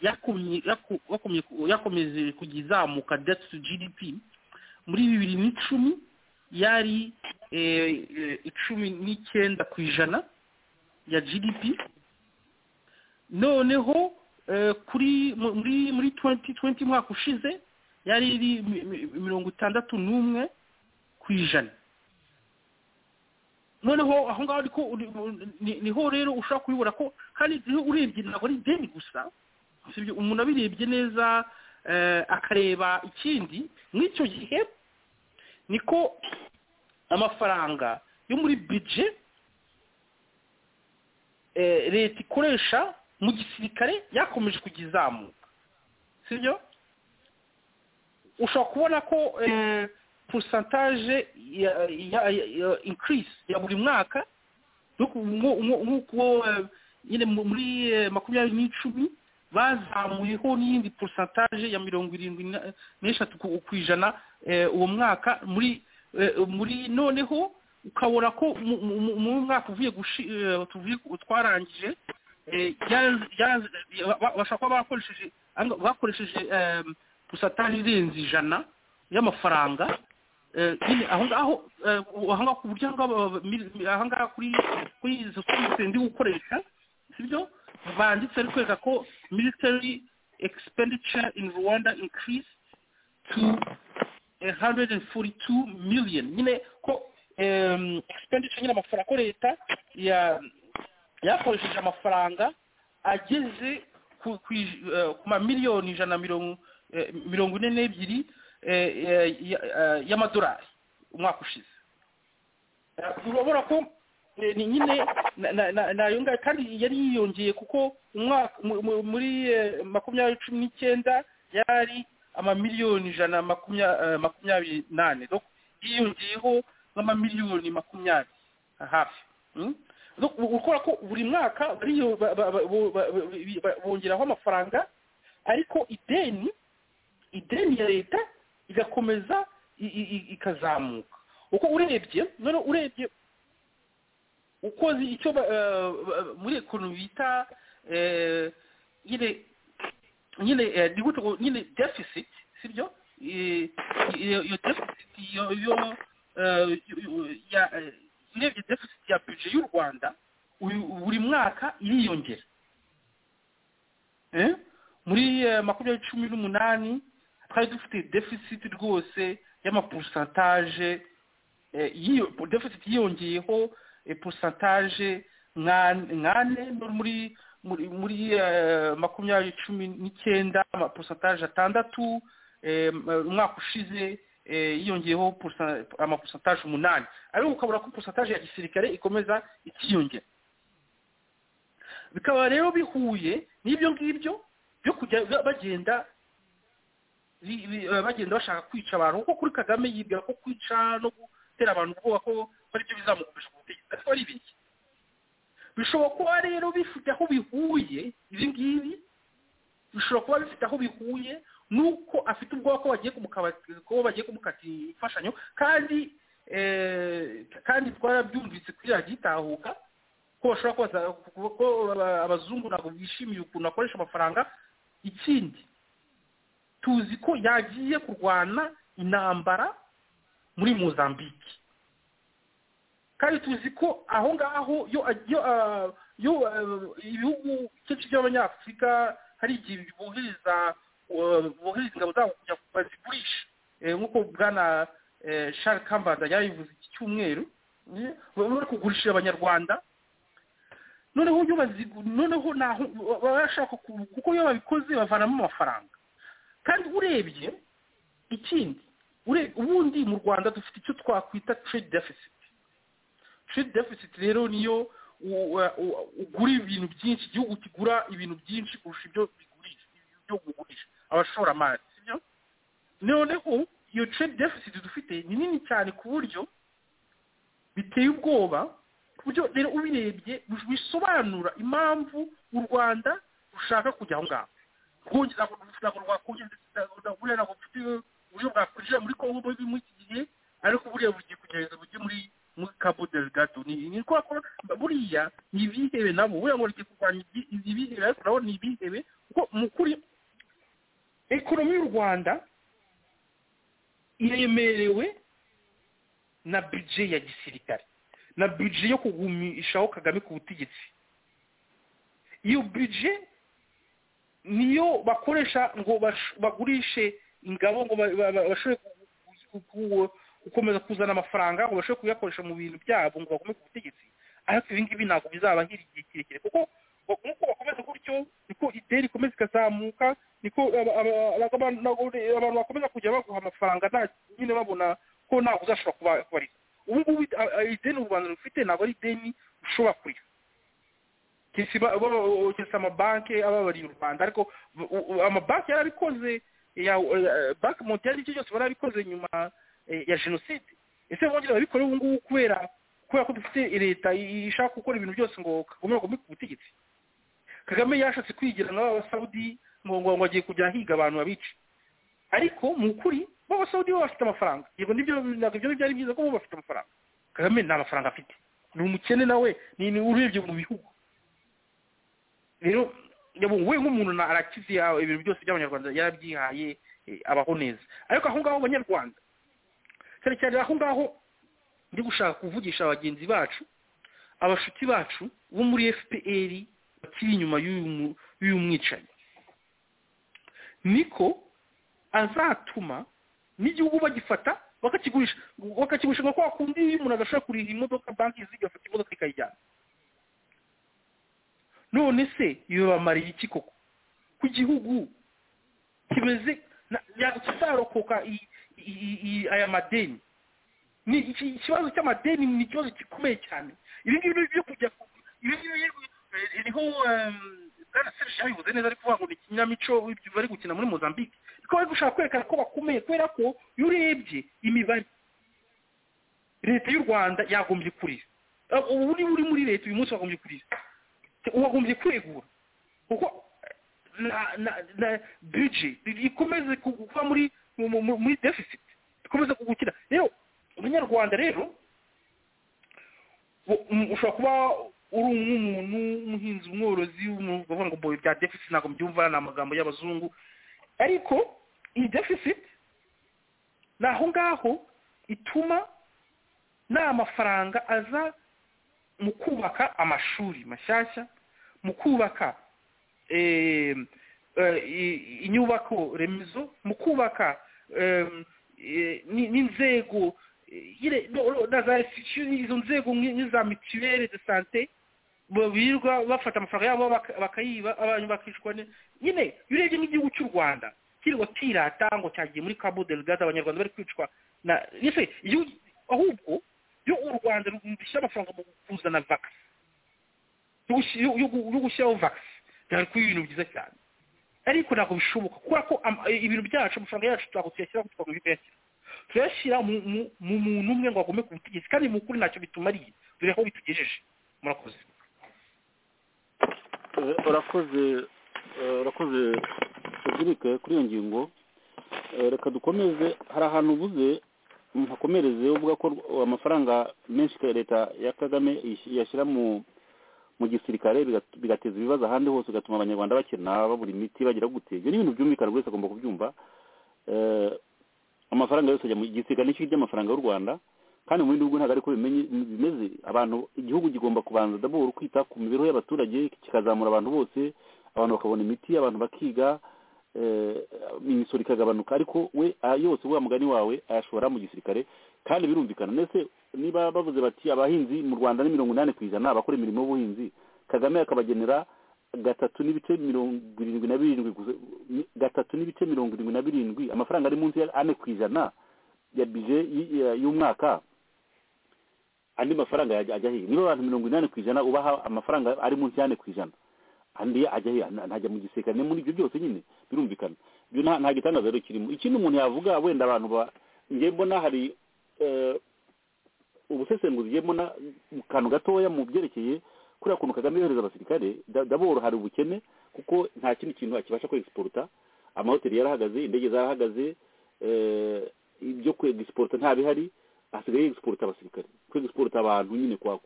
yakomye yaku- yakomye- yakomeje kujya izamuka debt to gdp muri bibiri n'icumi yari eh, eh, icumi n'icyenda ku ijana ya gdp noneho eh, kuri mu- muri muri 2020 umwaka ushize yari iri mi- mi- mirongo itandatu n'umwe ku ijana noneho aho ngaho ariko uri- ni- niho rero ushobora kubibona ko kandi iyo urebye ntabwo ari ideni gusa sibyo umuntu abirebye neza eh, akareba ikindi nk'icyo gihe niko amafaranga yo muri bije leta ikoresha mu gisirikare yakomeje kujya izamuka sibyo ushobora kubona ko eh, porosantaje ya- ya- ya- increase ya buri mwaka yo ku- nko- nko- nk'uko eh, nyine mu- muri eh, makumyabiri n'icumi bazamuyeho n'iyindi porosantaje ya mirongo irindwi na- n'eshatu ku ku ijana eh, uwo mwaka muri eh, muri noneho ukabona ko mu- mu- mu- mu mwaka uvuye gushi- eh, tuvuye- twarangije eh, yaranze- yaranze- ba- ba- bashobora kuba bakoresheje anga- bakoresheje eh, porosantaje irenze ijana y'amafaranga Eh, nyine aho ngaho eh, aho ngaho ku buryo aho ngaho ba- ba- aho ngaho kuri kuri izo service ndi gukoresha sibyo banditse ari kwereka ko military expenditure in rwanda increase to 142 million nyine ko em, expenditure nyine amafaranga ko leta ya- yakoresheje amafaranga ageze ku ku ij- eh, ku ma miliyoni ijana na mirongo eh, mirongo ine n'ebyiri eh, eh, ya- eh, y'amadolari umwaka ushize Eh, urabona ko eh, ni nyine na- na- na- nayo ngayo kandi yari yiyongeye kuko umwaka mu- mu- muri eh, makumyabiri cumi n'icyenda yari amamiliyoni ijana na makumya- eh, makumyabiri nane Donc, yiyongeyeho nk'amamiliyoni makumyabiri hafi Mm? Donc, u- ukora ko buri mwaka bariyo- ba- ba- ba- bo- ba- ba- ba- bongeraho amafaranga ariko ideni ideni ya leta igakomeza i- i- i- ikazamuka uko urebye none urebye ukoze icyo ba- eh, ba- muri ekonomi bita eh, nyine nyine eh, ni gute ngo- nyine deficit sibyo Eh, iyo iyo deficit yo yo eh, yo- yo- ya eh, urebye deficit ya budget y'u rwanda buri mwaka iriyongera muri makumyabiri cumi n'umunani twari dufite deficit rwose y'amaporosantaje deficit yiyongeyeho porosantaje nkane muri muri makumyabiri cumi n'icyenda amaporosantaje atandatu umwaka ushize yiyongeyeho amaporosantaje umunani ariko ukabura ko porosantaje ya gisirikare ikomeza ikiyongera bikaba rero bihuye n'ibyo ngibyo byo kujya bagenda bagenda bashaka kwica abantu kuko kuri kagame yibwira ko kwica no gutera abantu ubwoba ko ari byo bizamukoresha ku butegetsi ariko ari biki bishobora kuba rero bifite aho bihuye ibi ngibi bishobora kuba bifite aho bihuye nuko afite ubwoba ko bagiye ko bagiye kumukatira imfashanyo kandi kandi twarabyumvise kuri radiyo itahuka ko bashobora kubaza ko abazungu ntabwo bishimiye ukuntu akoresha amafaranga ikindi tuzi ko yagiye kurwana intambara muri muzambike kandi tuzi ko aho ngaho iyo ibihugu byinshi by'abanyafurika hari igihe bohereza bohereza ingabo zabo kujya bazigurisha nk'uko bwana shari kambanda yabivuze iki cyumweru bari kugurishira abanyarwanda noneho iyo noneho baba bashaka kuko iyo babikoze bavanamo amafaranga kandi urebye ikindi ubundi mu rwanda dufite icyo twakwita trade deficit trade deficit rero niyo ugura ibintu byinshi igihugu kigura ibintu byinshi kurusha ibyo bigurisha ibyo ugurisha abashoramari sibyo noneho iyo trade deficit dufite ni nini cyane ku buryo biteye ubwoba ku buryo rero ubirebye bisobanura impamvu u rwanda rushaka kujya aho ngaho rwongera rwakongera ntabwo mfite uburyo bwakwinjira muri kongo muri iki gihe ariko buriya bugiye kugerageza bujye muri muri cabo delgado ni ko bakora buriya ni ibihebe nabo buriya ngo rigiye kurwanya ibihebe ariko nabo ni ibihebe kuko mu kuri ekonomi y'u rwanda iremerewe na bije ya gisirikare na bije yo kugumishaho kagame ku butegetsi iyo bije niyo bakoresha ngo bagurishe ingabo ngo bashobore gukomeza kuzana amafaranga ngo bashobore kuyakoresha mu bintu byabo ngo bagome ku butegetsi ariko ibi ngibi ntabwo bizabahira igihe kirekire kuko nk'uko bakomeza gutyo niko ideni ikomeza ikazamuka niko abantu bakomeza kujya baguha amafaranga nyine babona ko ntabwo uzashobora kubariza ubu ngubu ideni u rwanda rufite ntabwo ari ideni ushobora kuriha keretse amabanki ababariye u rwanda ariko amabanki yarabikoze banki montiyari icyo cyose barabikoze nyuma ya jenoside ese bongera babikora ubu ngubu kubera kubera ko dufite leta ishaka gukora ibintu byose ngo kagome bagome ku butegetsi kagame yashatse kwigira n'abasawudi ngo ngo agiye kujya ahiga abantu babica ariko mu kuri b'abasawudi bo bafite amafaranga yego nibyo ntabwo byari byiza ko bo bafite amafaranga kagame nta mafaranga afite ni umukene nawe ni urebye mu bihugu rero we nk'umuntu arakize ibintu byose by'abanyarwanda yarabyihaye abaho neza ariko aho ngaho abanyarwanda cyane cyane aho ngaho ndi gushaka kuvugisha bagenzi bacu abashuti bacu bo muri fpr bakiri inyuma y'uyu mwicanyi niko azatuma n'igihugu bagifata bakakigurisha bakakigurisha nka kwa kundi iyo umuntu adashobora kuriha imodoka banki zigafata imodoka ikayijyana none se bibamariye iki koko ku gihugu kimeze kizarokoka aya madeni ni ikibazo cy'amadeni ni ikibazo gikomeye cyane ibi ngibi byo kujya ibi ngibi niho bwana serge yabivuze neza ari kuvuga ngo ni ikinamico bari gukina muri mozambique niko bari gushaka kwerekana ko bakomeye kubera ko iyo urebye imibare leta y'u rwanda yagombye kurira ubu niba uri muri leta uyu munsi wagombye kurira wagombye kwegura kuko na bije ikomeze kuva muri muri deficit ikomeze kugukira rero umunyarwanda rero ushobora kuba uri nk'umuntu umuhinzi umworozi bavuga ngo bya deficit ntabwo mbyumva ni amagambo y'abazungu ariko iyi deficit ni aho ngaho ituma nta mafaranga aza mu kubaka amashuri mashyashya mu kubaka inyubako remezo mu kubaka n'inzego na za izo nzego nk'iza mituweli de sante birirwa bafata amafaranga yabo bakayiba abantu bakicwa nyine iyo urebye nk'igihugu cy'u rwanda kirwa kirata ngo cyagiye muri cabo delgade abanyarwanda bari kwicwa na ese ahubwo iyo u rwanda rushyira amafaranga mu kuzana vagisi yo gushyiraho vagisi byari kuba ibintu byiza cyane ariko ntabwo bishoboka kubera ko ibintu byacu amafaranga yacu ntabwo tuyashyira ngo twaguhe kuyashyira tuyashyira mu muntu umwe ngo agome ku butegetsi kandi mu kuri ntacyo bitumariye dore aho bitugejeje murakoze urakoze urakoze tugurike kuri iyo ngingo reka dukomeze hari ahantu ubuze hakomereze uvuga ko amafaranga menshi leta ya kagame yashyira mu gisirikare bigateza ibibazo ahandi hose bigatuma abanyarwanda bakena babura imiti bagira gute ibyo ni ibintu byumvikana buri wese agomba kubyumva amafaranga yose ajya mu gisirikare nicyo cy'amafaranga y'u rwanda kandi mu bindi bihugu ntabwo ariko bimeze abantu igihugu kigomba kubanza dabura kwita ku mibereho y'abaturage kikazamura abantu bose abantu bakabona imiti abantu bakiga imisoro ikagabanuka ariko we yose uba mugani wawe ayashora mu gisirikare kandi birumvikana ndetse niba bavuze bati abahinzi mu rwanda ni mirongo inani ku ijana abakora imirimo y'ubuhinzi kagame akabagenera gatatu n'ibice mirongo irindwi na birindwi gatatu n'ibice mirongo irindwi na birindwi amafaranga ari munsi ya ane ku ijana ya bije y'umwaka andi mafaranga ajya hehe niba abantu mirongo inani ku ijana ubaha amafaranga ari munsi y'ane ku ijana andi ajya he ntajya mu gisirikare muri ibyo byose nyine birumvikana ibyo nta gitangazo rero kirimo ikindi umuntu yavuga wenda abantu ba ngiye mbona hari ubusesenguzi ngiye mbona mu kantu gatoya mu byerekeye kuriya kuntu kagame yohereza abasirikare daboro hari ubukene kuko nta kindi kintu akibasha kwegisipota amahoteli yarahagaze indege zarahagaze ibyo kwegisipota nta bihari hasigaye yegisipota abasirikare kwegisipota abantu nyine kwa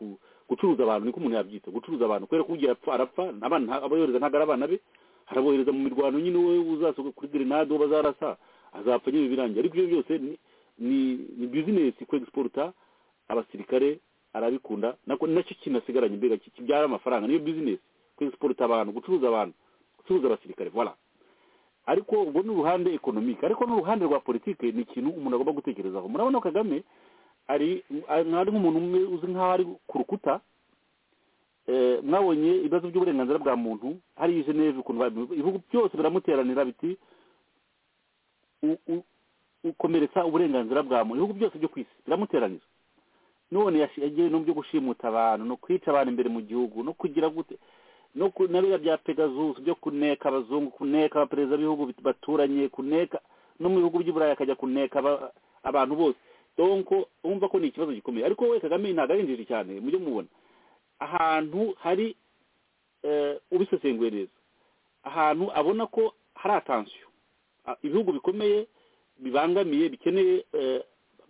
gucuruza abantu niko umuntu yabyita gucuruza abantu kubera ko ugiye apfa arapfa abana abayohereza ntabwo ari abana be arabohereza mu mirwano nyine we uzasohoka kuri grenade uwo bazarasa azapfa nyine birangiye ariko ibyo byose ni ni bizinesi kwegisipota abasirikare arabikunda nako nacyo kinasigaranye mbega kibyara amafaranga niyo bizinesi kwegisipota abantu gucuruza abantu gucuruza abasirikare voilà ariko ubwo ni uruhande ekonomike ariko n'uruhande rwa politike ni ikintu umuntu agomba gutekerezaho murabona kagame ari nk'umuntu umwe uzi nk'aho ari ku rukuta mwabonye ibibazo by'uburenganzira bwa muntu hari jeneve ukuntu ibihugu byose biramuteranira biti ukomeretsa uburenganzira bwa muntu ibihugu byose byo ku isi biramuteranira none yagiye no byo gushimuta abantu no kwica abantu imbere mu gihugu no kugira gute no biriya bya pegasus byo kuneka abazungu kuneka abaperezida b'ibihugu baturanye kuneka no mu bihugu by'uburayi akajya kuneka abantu bose donko wumva ko ni ikibazo gikomeye ariko we kagame ntabwo arinjije cyane mujye mubona ahantu hari ubisesenguye neza ahantu abona ko hari atansiyo ibihugu bikomeye bibangamiye bikeneye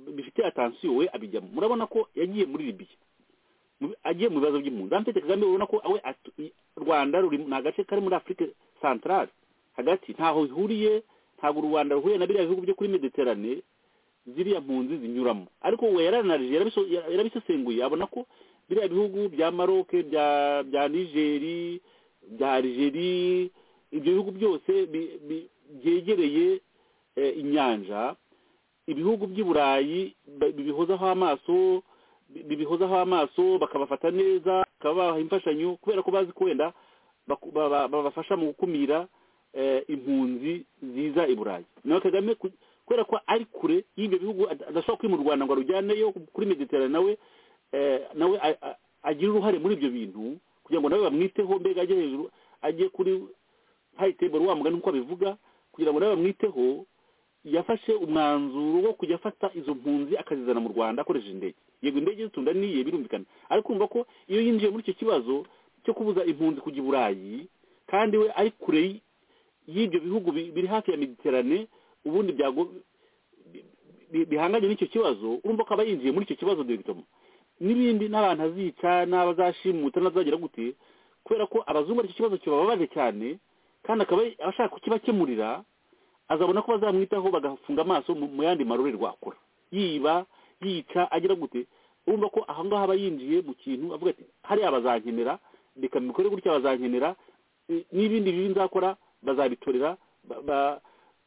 bifite atansiyo we abijyamo murabona ko yagiye muri libiya agiye mu bibazo by'impunzi hano tete kagame urabona ko we rwanda ruri ni agace kari muri afurika santarare hagati ntaho bihuriye ntabwo u rwanda ruhuye na biriya bihugu byo kuri mediterane ziriya mpunzi zinyuramo ariko we yaranarije yarabisesenguye abona ko biriya bihugu bya maroc bya nigeri bya algeri ibyo bihugu byose byegereye inyanja ibihugu by'i burayi bibihozaho amaso bibihozaho amaso bakabafata neza bakaba babaha imfashanyo kubera ko bazi ko wenda babafasha mu gukumira impunzi ziza i burayi nawe kagame kubera ko ari kure y'ibyo bihugu adashobora kwimura u rwanda ngo arujyaneyo kuri mediterane nawe nawe agira uruhare muri ibyo bintu kugira ngo nawe bamwiteho mbega ajye hejuru ajye kuri hayiteburu wa mugani uko abivuga kugira ngo nawe bamwiteho yafashe umwanzuro wo kujya afata izo mpunzi akazizana mu rwanda akoresheje indege yego indege zitunda niye birumvikana ariko urumva ko iyo yinjiye muri icyo kibazo cyo kubuza impunzi kujya i burayi kandi we ari kure y'ibyo bihugu biri hafi ya mediterane ubundi byago bihanganye n'icyo kibazo urumva ko aba yinjiye muri icyo kibazo dogitoma n'ibindi n'abantu azica n'abazashimuta n'abazagira gute kubera ko abazungu aricyo kibazo kibababaje cyane kandi akaba ashaka kukibakemurira azabona ko bazamwitaho bagafunga amaso mu yandi marorerwa akora yiba yica agira gute urumva ko aha ngaha aba yinjiye mu kintu avuga ati hariya bazankenera reka mbikore gutya bazankenera eh, n'ibindi bibi nzakora bazabitorera ba- ba-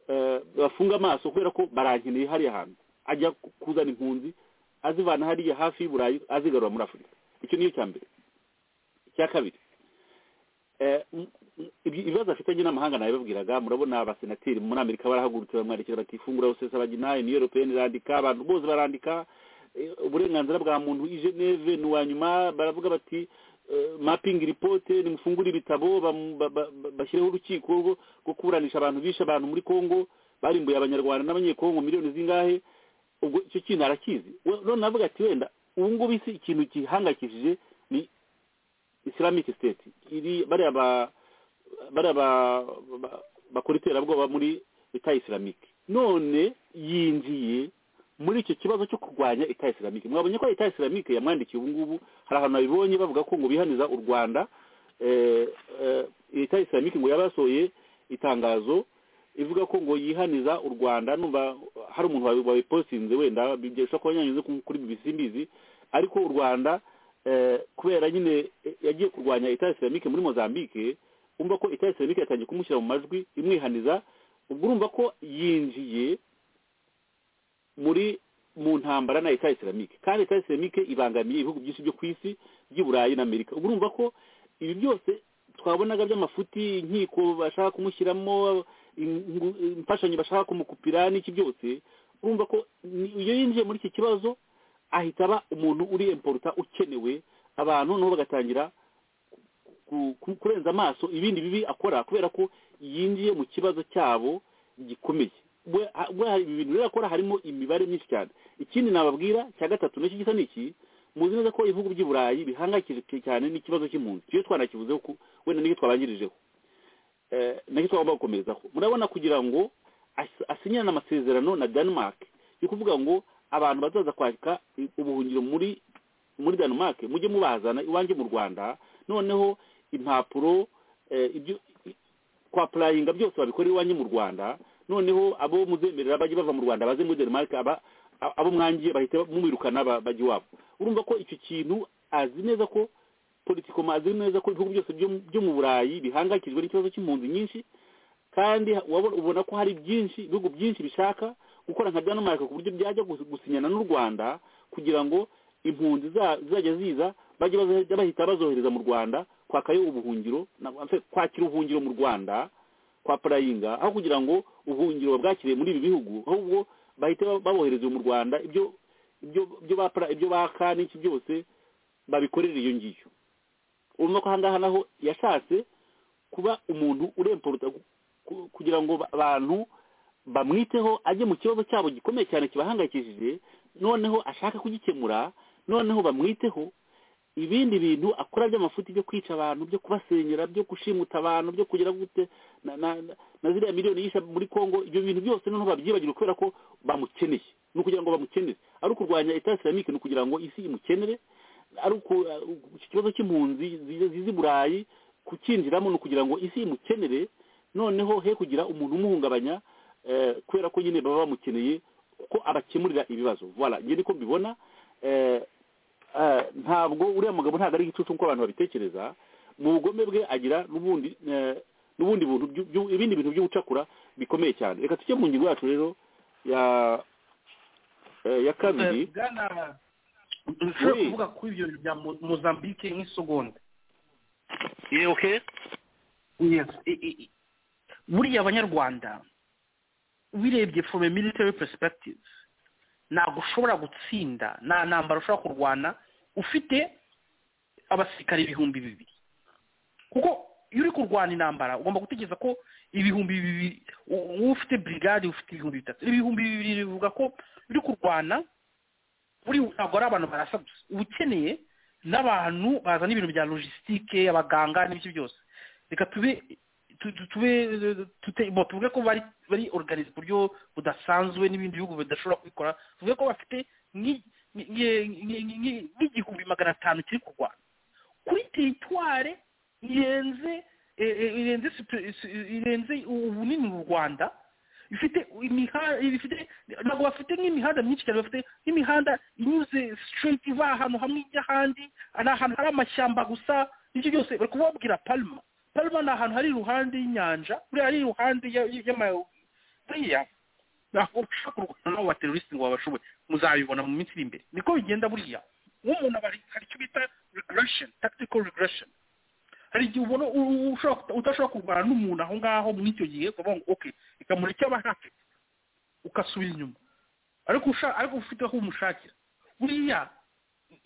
eh, bafunge amaso kubera ko barankeneye hariya hantu ajya ku- kuzana impunzi azivana hariya hafi y'u burayi azigarura muri afurika icyo niyo cya mbere icya kabiri eh, m- m- ibi- ibibazo afitanye n'amahanga nabibabwiraga murabona abasenateri muri amerika barahagurutse bamwerekera bati ifungura rusesa bagina uniyo europeyeni irandika abantu bose barandika eh, uburenganzira bwa muntu i geneve ni uwa nyuma baravuga bati mapingi ripote nimufungure ibitabo bamu- ba- ba- ba- bashyireho urukiko rwo- rwo kuburanisha abantu bishe abantu muri kongo barimbuye abanyarwanda n'abanyekongo miliyoni zingahe ubwo icyo kintu arakizi We- none navuga ati wenda ubu ngubu isi ikintu gihangayikishije ni islamic state iri bariya ba bariya ba- ba- bakora iterabwoba muri leta islamique none yinjiye muri icyo kibazo cyo kurwanya leta islamique mwabonye ko leta islamique yamwandikiye ubu ngubu hari ahantu babibonye bavuga ko ngo bihaniza u rwanda eh, eh, leta islamique ngo yabasohoye itangazo ivuga ko ngo yihaniza u rwanda numva hari umuntu wabi- wabipositinze wenda bigesha ko yanyanyuze ku- kuri bbc mbizi ariko u rwanda eh, kubera nyine eh, yagiye kurwanya leta islamique muri mozambique umva ko leta islamique yatangiye kumushyira mu majwi imwihaniza ubwo urumva ko yinjiye muri mu ntambara na leta islamique kandi leta islamique ibangamiye ibihugu byinshi byo ku isi by'i burayi na amerika ubwo urumva ko ibi byose twabonaga by'amafuti inkiko bashaka kumushyiramo ingu- imfashanyo bashaka kumukupira n'iki byose urumva ko ni- iyo yinjiye muri iki kibazo ahita aba umuntu uri emporuta ukenewe abantu nabo bagatangira ku- ku- kurenza amaso ibindi bibi akora kubera ko yinjiye mu kibazo cyabo gikomeye We- ha- we hari ibi bintu rero akora harimo imibare myinshi cyane ikindi nababwira cya gatatu nacyo gisa n'iki muzi neza ko ibihugu by'i burayi bihangayikishijwe cyane n'ikibazo cy'impunzi iyo twanakivuzeho ku- wenda nicyo twabanjirijeho Eh, nacyo twagomba gukomerezaho murabona kugira ngo as- asinyirane amasezerano na denmark yo kuvuga ngo abantu bazaza kwaka i- ubuhungiro muri muri denmark mujye mubazana iwanjye mu rwanda noneho impapuro eh, ibyo kwa purayinga byose babikora iwanjye mu rwanda noneho abo muzemerera bajye bava mu rwanda baze muri denmark aba a- abo mwangiye bahita mumwirukana ba- bajya iwabo urumva ko icyo kintu azi neza ko politikoma azi neza ko ibihugu byose byo byo mu burayi bihangayikijwe n'ikibazo cy'impunzi nyinshi kandi wabona- ubona ko hari byinshi ibihugu byinshi bishaka gukora nka denmark ku buryo byajya gus- gusinyana n'u rwanda kugira ngo impunzi za- zizajya ziza bajye bazo- bahita bazohereza mu rwanda kwakayo ubuhungiro na- en fait, kwakira ubuhungiro mu rwanda kwa purayinga aho kugira ngo ubuhungiro babwakire muri ibi bihugu ahubwo bahita babohereza mu rwanda ibyo ibyo ibyo ba Pra- ibyo baka n'iki byose babikorera iyo ngiyo urumva ko ahangaha naho yashatse kuba umuntu uremporuta ku- ku- kugira ngo ba- abantu bamwiteho ajye mu kibazo cyabo gikomeye cyane kibahangayikishije noneho ashaka kugikemura noneho bamwiteho ibindi bintu akora by'amafuti byo kwica abantu byo kubasenyera byo gushimuta abantu byo kugira gute na, na, na, na ziriya miliyoni yisha muri kongo ibyo bintu byose noneho babyibagirwa kubera ko bamukeneye ni ukugira ngo bamukenere ari ukurwanya leta islamique ni ukugira ngo isi imukenere ari uku uh, iki kibazo cy'impunzi ziza ziza i burayi kukinjiramo ni ukugira ngo isi imukenere noneho he kugira umuntu umuhungabanya eh, kubera ko nyine baba bamukeneye ko abakemurira ibibazo voilà njye niko mbibona eh, eh, ntabwo uriya mugabo ntabwo ari igicucu nk'uko abantu babitekereza mu bugome bwe agira n'ubundi eh, n'ubundi buntu byu- byu- ibindi bintu by'ubucakura bikomeye cyane reka tujye mu ngingo yacu rero ya eh, ya kabiri Eh, bwana nshobora Oui. kuvuga kuri ibyo bintu bya Mo- mozambique nk'isegonda Eh, okay yes i- i- i- buriya abanyarwanda wirebye from a military perspective ntabwo ushobora gutsinda nta ntambaro ushobora kurwana ufite abasirikare ibihumbi bibiri kuko iyo uri kurwana intambara ugomba gutekereza ko ibihumbi bibiri u- wowe ufite brigade ufite ibihumbi bitatu ibihumbi bibiri bivuga ko uri kurwana uri ntabwo ari abantu barasa gusa uba ukeneye n'abantu bazana ibintu bya logisitike abaganga n'ibyo byose reka tube tu- tu- tube tute- bo, tuvuge ko bari bari organize ku buryo budasanzwe n'ibindi bihugu bidashobora kubikora tuvuge ko bafite nk'i- nk'i- nk'i- nk'i- nk'i- nk'igihumbi magana atanu kiri kurwana kuri teritware irenze eh, eh, irenze situ- si- irenze ubunini mu rwanda bifite imihanda bifite ntabwo bafite nk'imihanda myinshi cyane bafite nk'imihanda inyuze sitiriti iva ahantu hamwe ijya ahandi ni ahantu hari amashyamba gusa ibyo byose bari kubabwira palma palma ni ahantu hari iruhande y'inyanja buriya ari iruhande y'amayiriya ntabwo ushobora kurwana n'abo bateroriste ngo babashoboye muzabibona mu minsi iri imbere niko bigenda buriya nk'umuntu aba hari icyo bita regression tactical regression hari igihe ubona udashobora kurwana n'umuntu aho ngaho muri icyo gihe ukavuga ngo oke ikamura icyo aba ahafite ugasubira inyuma ariko ariko ufite aho umushakira buriya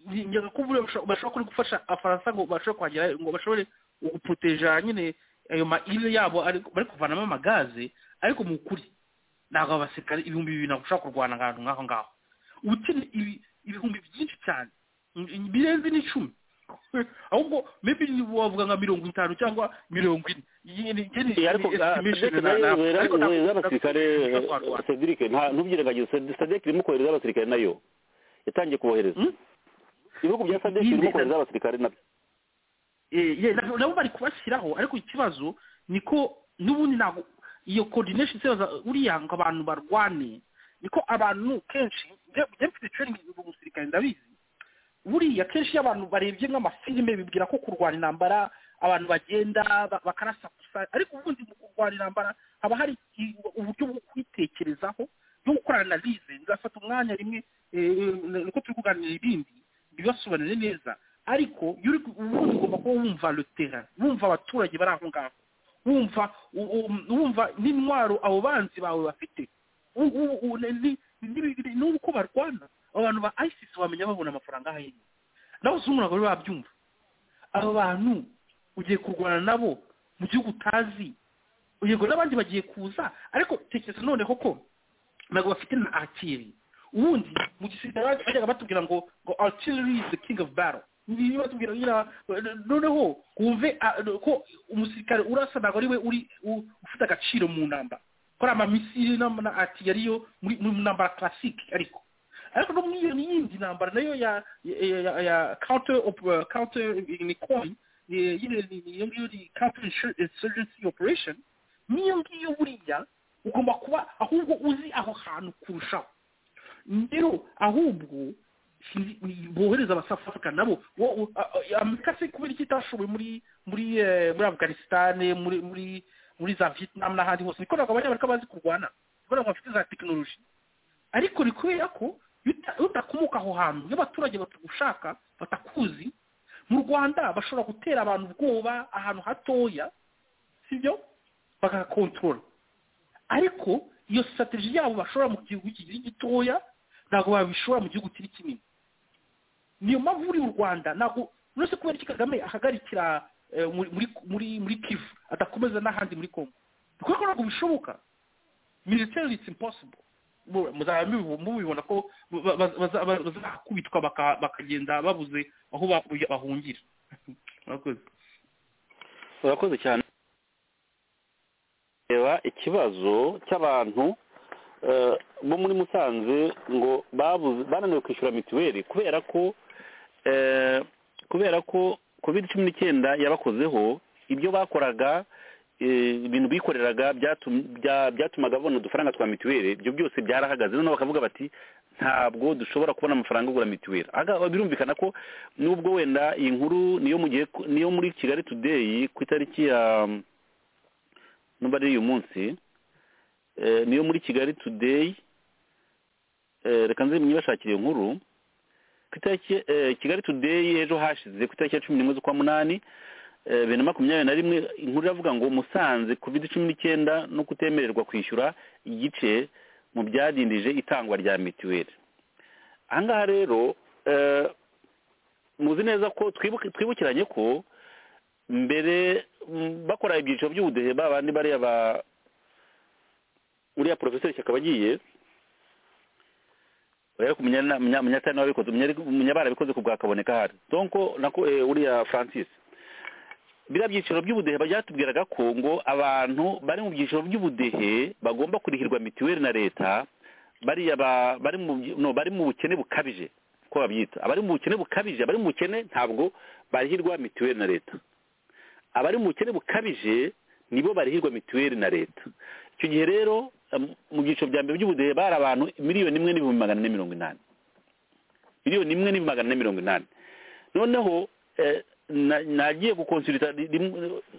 ngira ko bashobora kuri gufasha abafaransa ngo bashobore kuhagera ngo bashobore guproteja nyine ayo maile yabo bari kuvanamo amagaze ariko mu kuri ntabwo abasirikare ibihumbi bibiri ntabwo ushobora kurwana ahantu nk'aho ngaho uba ukeneye ibihumbi byinshi cyane birenze n'icumi ahubwo maybe wavuga nka mirongo itanu cyangwa mirongo ine ariko kohereza abasirikare cedric ntubyirengagize cedric irimo kohereza abasirikare nayo yatangiye kubohereza ibihugu bya cedric birimo kohereza abasirikare nabyo nabo bari kubashyiraho ariko ikibazo niko n'ubundi ntabwo iyo coordination isoza uriya ngo abantu barwane niko abantu kenshi njye mfite training mu musirikare ndabizi buriya kenshi iyo abantu barebye nk'amafilime bibwira ko kurwara intambara abantu bagenda bakarasakusa ariko ubundi mu kurwara intambara haba hari uburyo bwo kwitekerezaho bwo gukora analize nzafata umwanya rimwe niko turi kuganira ibindi ntibibasobanure neza ariko ubundi ugomba kuba wumva rutera wumva abaturage bari aho ngaho wumva wumva n'intwaro abo banzi bawe bafite n'uko barwana abantu ba isis bamenya babona amafaranga aho ari nawe uzungura bari babyumva abo bantu ugiye kurwana nabo mu gihugu utazi yego n'abandi bagiye kuza ariko tekereza noneho ko ntabwo bafite na akiri ubundi mu gisirikare bajyaga batubwira ngo ngo artillery is the king of battle niyo batubwira nyina noneho wumve ko umusirikare urasa ntabwo ari we uri ufite agaciro mu ntambara ko ari amamisiri na artillery ariyo mu ntambara classic ariko ariko no muri iyo yindi ntambara nayo ya ya counter counter ni coin iyo ngiyo ni counter insurgency operation n'iyo ngiyo buriya ugomba kuba ahubwo uzi aho hantu kurushaho rero ahubwo bohereza abasafurika nabo amerika se kubera icyo itashoboye muri muri muri afganisitani muri muri muri za vietnam n'ahandi hose niko ntabwo abanyamerika bazi kurwana kubera ngo bafite za tekinoloji ariko ni kubera ko udakomoka aho hantu iyo abaturage batagushaka batakuzi mu rwanda bashobora gutera abantu ubwoba ahantu hatoya sibyo bagakontorora ariko iyo sitateji yabo bashobora mu gihugu kikiri gitoya ntabwo babishobora mu gihugu kiri kinini niyo mpamvu uri mu rwanda ntabwo uretse kubera iki kagame ahagarikira muri muri kivu adakomeza n'ahandi muri kongo kuko ntabwo bishoboka military it's impossible muzaba mubibona ko bazakubitwa bakagenda babuze aho bahungira murakoze murakoze cyane reba ikibazo cy'abantu bo muri musanze ngo bananiwe kwishyura mituweli kubera ko kubera ko covid cumi n'icyenda yabakozeho ibyo bakoraga ibintu bikoreraga byatumaga babona udufaranga twa mituweli ibyo byose byarahagaze noneho bakavuga bati ntabwo dushobora kubona amafaranga agura mituweli birumvikana ko nubwo wenda iyi nkuru niyo mu gihe niyo muri kigali tudeyi ku itariki ya n'ubu ari uyu munsi niyo muri kigali tudeyi reka nze mwibashakire iyo nkuru ku itariki kigali tudeyi ejo hashize ku itariki ya cumi n'imwe z'ukwa munani bibiri na makumyabiri na rimwe inkuru iravuga ngo musanze covid cumi n'icyenda no kutemererwa kwishyura igice mu byadindije itangwa rya mituweli ahangaha rero muzi neza ko twibukiranye ko mbere bakora ibyiciro by'ubudehe babandi bariya ba uriya porofeseri shyaka abagiye munyatari nawe abikoze munyabara abikoze ku bwa kaboneka ahari donko nako uriya francis biriya byiciro by'ubudehe byatubwiraga ko ngo abantu bari mu byiciro by'ubudehe bagomba kurihirwa mituweli na leta bariya bari mu bukene bukabije uko babyita abari mu bukene bukabije abari mu bukene ntabwo barihirwa mituweli na leta abari mu bukene bukabije nibo barihirwa mituweli na leta icyo gihe rero mu byiciro bya mbere by'ubudehe bari abantu miliyoni imwe n'ibihumbi magana ane mirongo inani miliyoni imwe n'ibihumbi magana ane mirongo inani noneho nagiye gukonsulita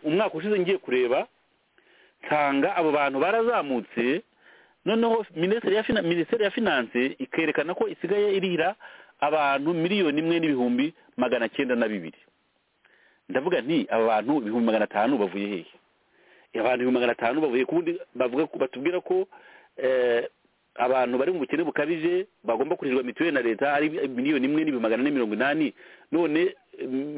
umwaka ushize ngiye kureba nsanga abo bantu barazamutse noneho minisiteri ya finanse ikerekana ko isigaye irira abantu miliyoni imwe n'ibihumbi magana cyenda na bibiri ndavuga nti aba bantu ibihumbi magana atanu bavuye hehe abantu ibihumbi magana atanu bavuye kubundi bavuga batubwira ko abantu bari mu bukene bukabije bagomba kurishyurwa mituweli na leta ari miliyoni imwe n'ibihumbi magana ane mirongo inani none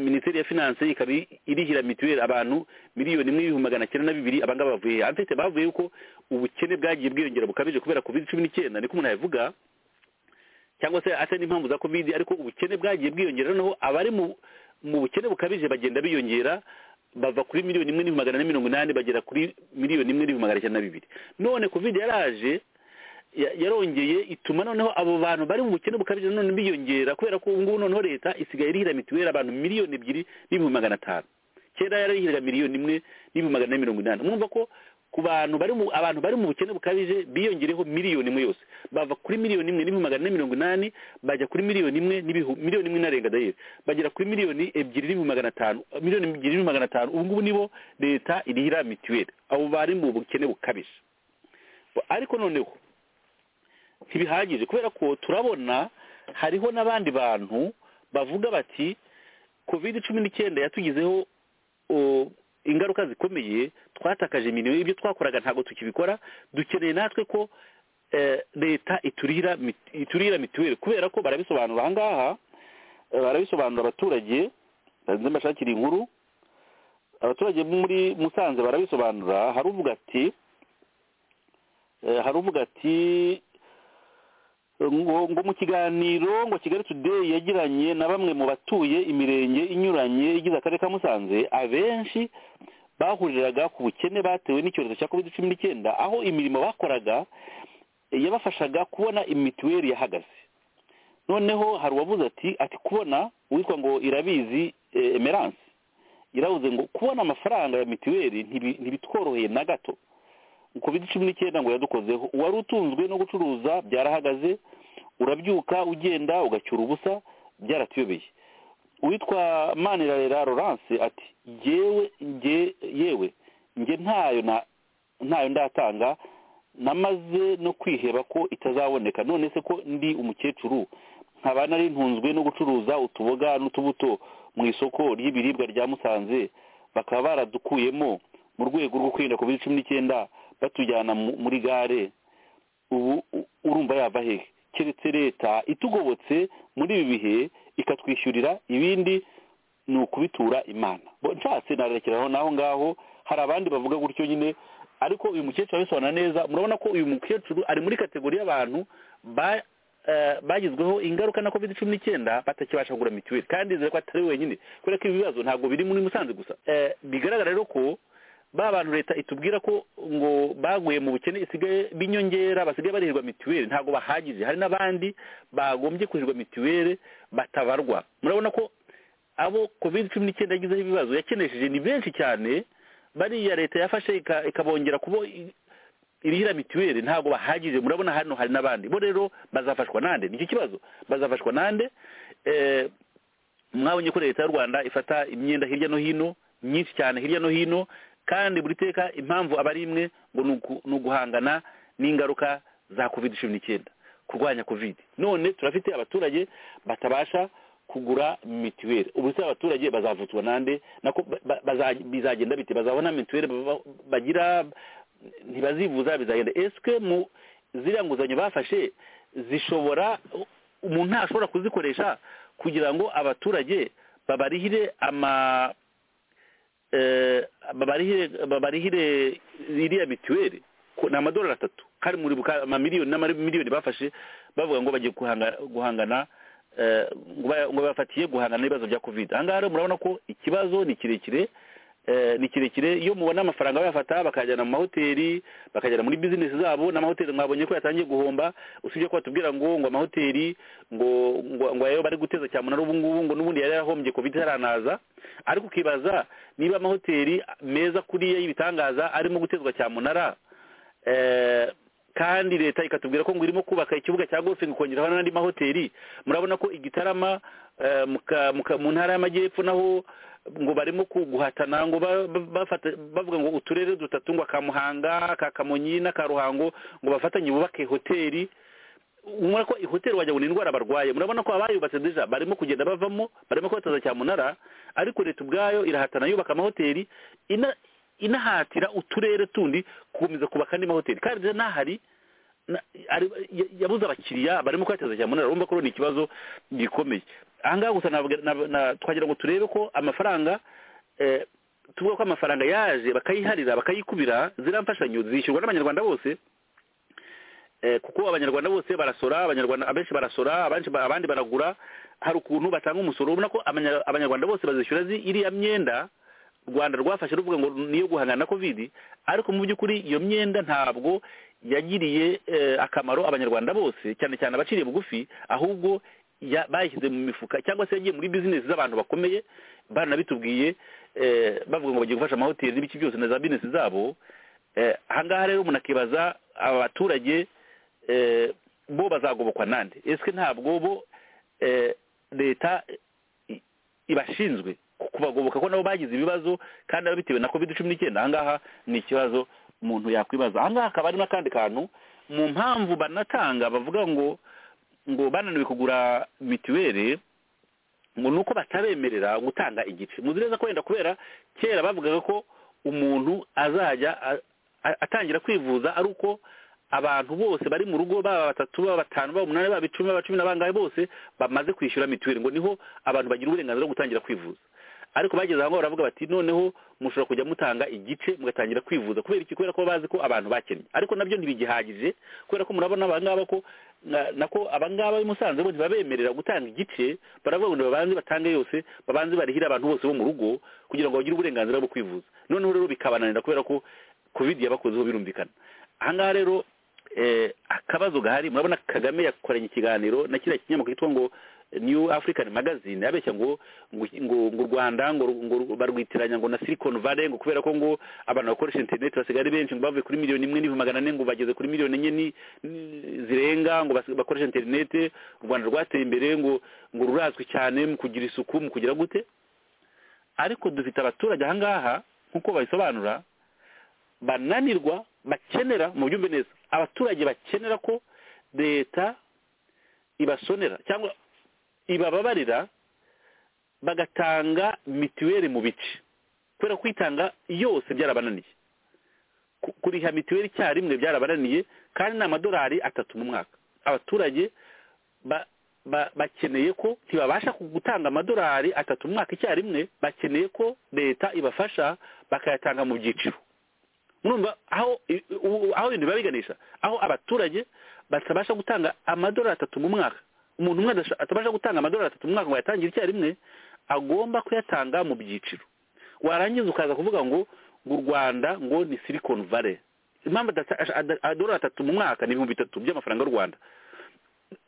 minisiteri ya finanse ikaba irihira mituweli abantu miliyoni imwe n'ibihumbi magana cyenda na bibiri abangaba bavuye hehe anfite bavuye yuko ubukene bwagiye bwiyongera bukabije kubera covid cumi n'icyenda niko umuntu yabivuga cyangwa se atari n'impamvu za kovide ariko ubukene bwagiye bwiyongera noneho abari mu bukene bukabije bagenda biyongera bava kuri miliyoni imwe n'ibihumbi magana ane mirongo inani bagera kuri miliyoni imwe n'ibihumbi magana cyenda na bibiri none kovide yaraje yarongeye ituma noneho abo bantu bari mu bukene bukabije none biyongera kubera ko ubu ngubu noneho leta isigaye irihira mituweli abantu miliyoni ebyiri n'ibihumbi magana atanu kera yarihiraga miliyoni imwe n'ibihumbi magana ane mirongo inani mwumva ko ku bantu bari mu abantu bari mu bukene bukabije biyongereho miliyoni imwe yose bava kuri miliyoni imwe n'ibihumbi magana ane mirongo inani bajya kuri miliyoni imwe miliyoni imwe inarenga dayeri bagera kuri miliyoni ebyiri n'ibihumbi magana atanu miliyoni ebyiri n'ibihumbi magana atanu ubu ngubu nibo leta irihira mituweli abo bari mu bukene bukabije ariko noneho ntibihagije kubera ko turabona hariho n'abandi bantu bavuga bati covid cumi n'icyenda yatugizeho ingaruka zikomeye twatakaje imirimo ibyo twakoraga ntabwo tukibikora dukeneye natwe ko leta iturira iturira mituweli kubera ko barabisobanura aha ngaha barabisobanura abaturage mbashakira inkuru abaturage muri musanze barabisobanura hari uvuga ati hari uvuga ati ngo mu kiganiro ngo kigali today yagiranye na bamwe mu batuye imirenge inyuranye igize akarere ka musanze abenshi bahuriraga ku bukene batewe n'icyorezo cya covid cumi n'icyenda aho imirimo bakoraga yabafashaga kubona imituweli yahagaze noneho hari uwavuze ati ati kubona uwitwa ngo irabizi emerance iravuze ngo kubona amafaranga ya mituweli ntibitworoheye na gato covid cumi n'icyenda ngo yadukozeho uwari utunzwe no gucuruza byarahagaze urabyuka ugenda ugacyura ubusa byaratuyobeye uwitwa manirarera Laurence ati yewe nge ntayo ntayo ndatanga namaze no kwiheba ko itazaboneka none se ko ndi umukecuru nkaba nari ntunzwe no gucuruza utuboga n'utubuto mu isoko ry'ibiribwa rya musanze bakaba baradukuyemo mu rwego rwo kwirinda covid cumi n'icyenda batujyana muri gare ubu urumva yava hehe keretse leta itugobotse muri ibi bihe ikatwishyurira ibindi ni ukubitura imana nshatse narekeraho n'aho ngaho hari abandi bavuga gutyo nyine ariko uyu mukecuru abisobanura neza murabona ko uyu mukecuru ari muri kategori y'abantu bagizweho ingaruka na covid cumi n'icyenda batakibasha kugura mituweli kandi ko atari wenyine kubera ko ibi bibazo ntabwo biri muri musanze gusa bigaragara rero ko ba bantu leta itubwira ko ngo baguye mu bukene isigaye binyongera basigaye barihirwa mituweli ntabwo bahagije hari n'abandi bagombye kuhirwa mituweli batabarwa murabona ko abo covid cumi n'icyenda yagizeho ibibazo yakenesheje ni benshi cyane bariya leta yafashe ikabongera kubo irihira mituweli ntabwo bahagije murabona hano hari n'abandi bo rero bazafashwa nande nicyo kibazo bazafashwa nande mwabonye ko leta y'u rwanda ifata imyenda hirya no hino myinshi cyane hirya no hino kandi buri teka impamvu aba ari imwe ngo ni uguhangana n'ingaruka za covid cumi n'icyenda kurwanya covid none turafite abaturage batabasha kugura mituweli ubu se abaturage bazavutswa nande nako bizagenda bite bazabona mituweli bagira ntibazivuza bizagenda esike mu ziriya nguzanyo bafashe zishobora umuntu ntashobora kuzikoresha kugira ngo abaturage babarihire ama babarihire iriya mituweli ni amadolari atatu kandi muri amamiliyoni n'amamiliyoni bafashe bavuga ngo bagiye guhangana ngo bafatiye guhangana n'ibibazo bya kovide aha ngaha rero murabona ko ikibazo ni kirekire ni kirekire iyo mubona amafaranga bayafata bakajyana mu mahoteli bakajyana muri bizinesi zabo n'amahoteli mwabonye ko yatangiye guhomba usibye ko batubwira ngo ngo amahoteli ngo ngo ayo bari guteza cyamunara ubu ngubu ngo n'ubundi yari yarahombye covid yaranaza ariko ukibaza niba amahoteli meza kuriya y'ibitangaza arimo gutezwa cyamunara kandi leta ikatubwira ko ngo irimo kubaka ikibuga cya golf ikongeraho n'andi mahoteli murabona ko igitarama eh, muka- muka- mu ntara y'amajyepfo naho ngo barimo guhatana ngo ba- ba- bafata- bavuga ngo uturere dutatu ngo aka muhanga aka kamonyi n'aka ruhango ngo bafatanye bubake hoteli ubona ko ihoteli wagira ngo ni indwara barwaye murabona ko abayubatse deja barimo kugenda bavamo barimo kubataza cyamunara ariko leta ubwayo irahatana yubaka amahoteli ina- inahatira uturere tundi gukomeza kubaka andi mahoteli kandi deja n'ahari na- ari- ya- yabuze abakiriya barimo kubataza cyamunara urumva ko rero ni ikibazo gikomeye ahangaha gusa navuga- na- na- twagira ngo turebe ko amafaranga eh, tuvuga ko amafaranga yaje bakayiharira bakayikubira ziriya mfashanyo zishyurwa n'abanyarwanda bose eh, kuko abanyarwanda bose barasora abanyarwanda abenshi barasora abanshi ba- abandi baragura hari ukuntu batanga umusoro ubona ko abanya- abanyarwanda bose bazishyura zi- iriya myenda rwanda rwafashe ruvuga ngo niyo guhangana na covid ariko mu by'ukuri iyo myenda ntabwo yagiriye eh, akamaro abanyarwanda bose cyane cyane abaciriye bugufi ahubwo ya- bayishyize mu mifuka cyangwa se yagiye muri bizinesi z'abantu bakomeye baranabitubwiye eh, bavuga ngo bagiye gufasha amahoteli n'ibiki byose na za bizinesi zabo Eh, ahangaha rero umuntu akibaza aba baturage eh, bo bazagobokwa nande ese ntabwo bo eh, leta i- ibashinzwe ku- kubagoboka ko nabo bagize ibibazo kandi ari bitewe na covid cumi n'icyenda ahangaha ni ikibazo umuntu yakwibaza ahangaha hakaba hari n'akandi kantu mu mpamvu banatanga bavuga ngo ngo bananiwe kugura mituweli ngo ni uko batabemerera gutanga igice muzi neza ko wenda kubera kera bavugaga ko umuntu azajya a- a- atangira kwivuza ari uko abantu bose bari mu rugo baba batatu baba batanu baba umunani baba icumi baba cumi na bangahe bose bamaze kwishyura mituweli ngo niho abantu bagira uburenganzira bwo gutangira kwivuza ariko bageze aho ngaho baravuga bati noneho mushobora kujya mutanga igice mugatangira kwivuza kubera iki kubera ko bazi ko abantu bakennye ariko nabyo ntibigihagije kubera ko murabona abangaba ko na- nako abangaba b'i Musanze bo ntibabemerera gutanga igice baravuga ngo babanze batange yose babanze barihire abantu bose bo mu rugo kugira ngo bagire uburenganzira bwo kwivuza noneho rero bikabananira kubera ko covid yabakozeho birumvikana ahangaha rero eh, akabazo gahari murabona kagame yakoranye ikiganiro na kiriya kinyamakuru cyitwa ngo new african magazine abeshya ngo ngo ngo ngo u rwanda ngo ngo barwitiranya ngo na silicon valley ngo kubera ko ngo abantu bakoresha internet basigaye ari benshi ngo bavuye kuri miliyoni imwe n'ibihumbi magana ane ngo bageze kuri miliyoni enye ni- ni- zirenga ngo basi- bakoresha internet u rwanda rwateye imbere ngo ngo rurazwi cyane mu kugira isuku mu kugira gute ariko dufite abaturage ahangaha nk'uko babisobanura bananirwa bakenera mu byumve neza abaturage bakenera ko leta ibasonera cyangwa ibababarira bagatanga mituweli mu bice kubera kwitanga yose byarabananiye Ku- kuriha mituweli icyarimwe byarabananiye kandi ni amadolari atatu mu mwaka abaturage ba- ba- bakeneye ko ntibabasha ku- gutanga amadolari atatu mu mwaka icyarimwe bakeneye ko leta ibafasha bakayatanga mu byiciro murumva aho i- u- aho ibintu biba biganisha aho abaturage batabasha gutanga amadolari atatu mu mwaka umuntu umwe adasha- atabasha gutanga amadolari atatu mu mwaka ngo ayatangire icyarimwe agomba kuyatanga mu byiciro warangiza ukaza kuvuga ngo ngo u rwanda ngo ni silicon valley impamvu adata- asha- ada- amadolari atatu mu mwaka ni ibihumbi bitatu by'amafaranga y'u rwanda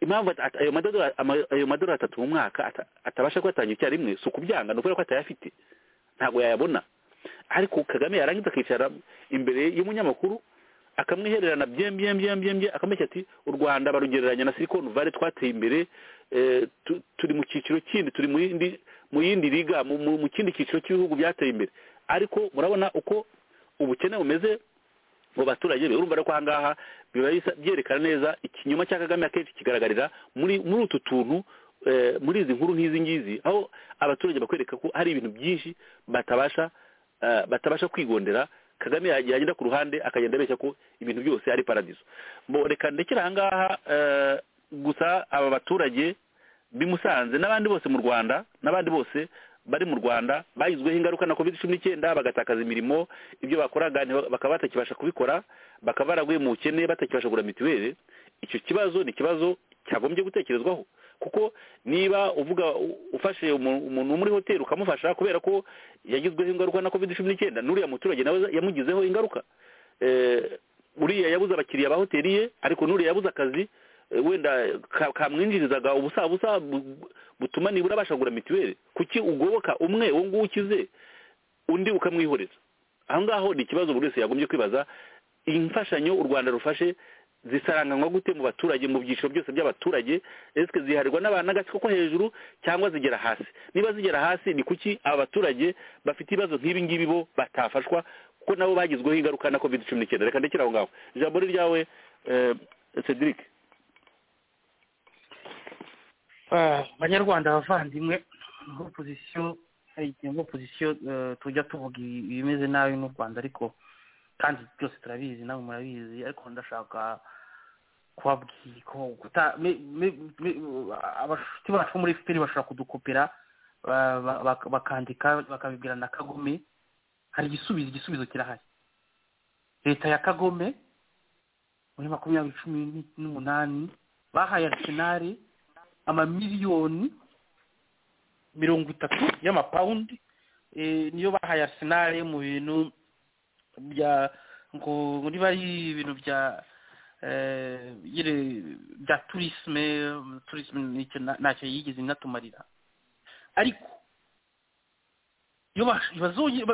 impamvu ata- ayo madolari ama- ayo madolari atatu mu mwaka ata- atabasha kuyatangira icyarimwe si ukubyanga ni ukubera ko atayafite ntabwo yayabona ariko kagame yarangiza akicara imbere y'umunyamakuru akamwihererana byem byem byem byem byem akamubeshya ati u rwanda barugereranya na silicon valley twateye imbere eh, tu- turi mu cyiciro kindi turi mu yindi mu yindi liga mu- mu mu kindi cyiciro cy'ibihugu byateye imbere ariko murabona uko ubukene bumeze mu baturage be urumva rero ko ahangaha biba bisa- byerekana neza ikinyoma cya kagame akenshi kigaragarira muri muri utu tuntu eh, muri izi nkuru nk'izi ngizi aho abaturage bakwereka ko hari ibintu byinshi batabasha eh, batabasha kwigondera kagame yagiye agenda ku ruhande akagenda abeshya ko ibintu byose ari paradizo Bo, reka ndekere ahangaha eh, gusa aba baturage b'i Musanze n'abandi bose mu Rwanda n'abandi bose bari mu Rwanda bagizweho ingaruka na covid cumi n'icyenda bagatakaza imirimo ibyo bakoraga ntiba- bakaba batakibasha kubikora bakaba baraguye mu bukene batakibasha kugura mituweli icyo kibazo ni ikibazo cyagombye gutekerezwaho kuko niba uvuga u- ufashe umu- umuntu wo muri hoteli ukamufasha kubera ko yagizweho ingaruka na covid cumi n'icyenda n'uriya muturage nawe yamugizeho ingaruka Eh, uriya yabuze abakiriya ba hoteli ye ariko n'uriya yabuze akazi eh, wenda ka- kamwinjirizaga ubusabusa bu- butuma nibura abasha kugura mituweli kuki ugoboka umwe uwo nguwo ukize undi ukamwihoreza aho ngaho ni ikibazo buri wese yagombye kwibaza imfashanyo u rwanda rufashe zisaranganywa gute mu baturage mu byiciro byose by'abaturage esike ziharirwa n'abantu n'agatsiko ko hejuru cyangwa zigera hasi niba zigera hasi ni kuki abaturage bafite ibibazo nk'ibi ngibi bo batafashwa kuko nabo bagizweho ingaruka na covid cumi n'icyenda reka ndekere aho ngaho ijambo ni ryawe cedric banyarwanda abavandimwe niho pozisiyo niho pozisiyo tujya tuvuga ibimeze nabi n'u rwanda ariko kandi byose turabizi nawe murabizi ariko ndashaka kubabwira ko abashuti bacu muri fpr bashobora kudukopera bakandika bakabibwira na kagome hari igisubizo igisubizo kirahari leta ya kagome muri makumyabiri cumi n'umunani bahaye arisenari amamiliyoni mirongo itatu y'amapawundi niyo bahaye arisenari mu bintu bya ngo niba ari ibintu bya bya turisme turisme ntacyo yigeze inatumarira ariko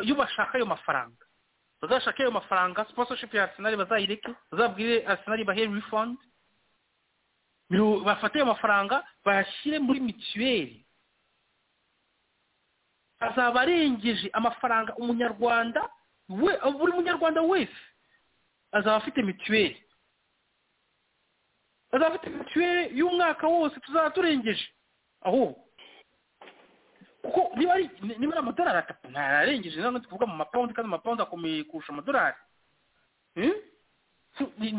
iyo bashaka ayo mafaranga bazashaka ayo mafaranga sponsorship ya arsenal bazayireke bazabwire arsenal bahe refund bafate ayo mafaranga bayashyire muri mituweli azaba arengeje amafaranga umunyarwanda we buri munyarwanda wese azaba afite mituweli azaba afite mituweli y'umwaka wose tuzaba turengeje ahubwo kuko niba ari niba ari amadolari atatu ntayarengeje ntabwo tuvuga mu mapawundi kandi amapawundi akomeye kurusha amadolari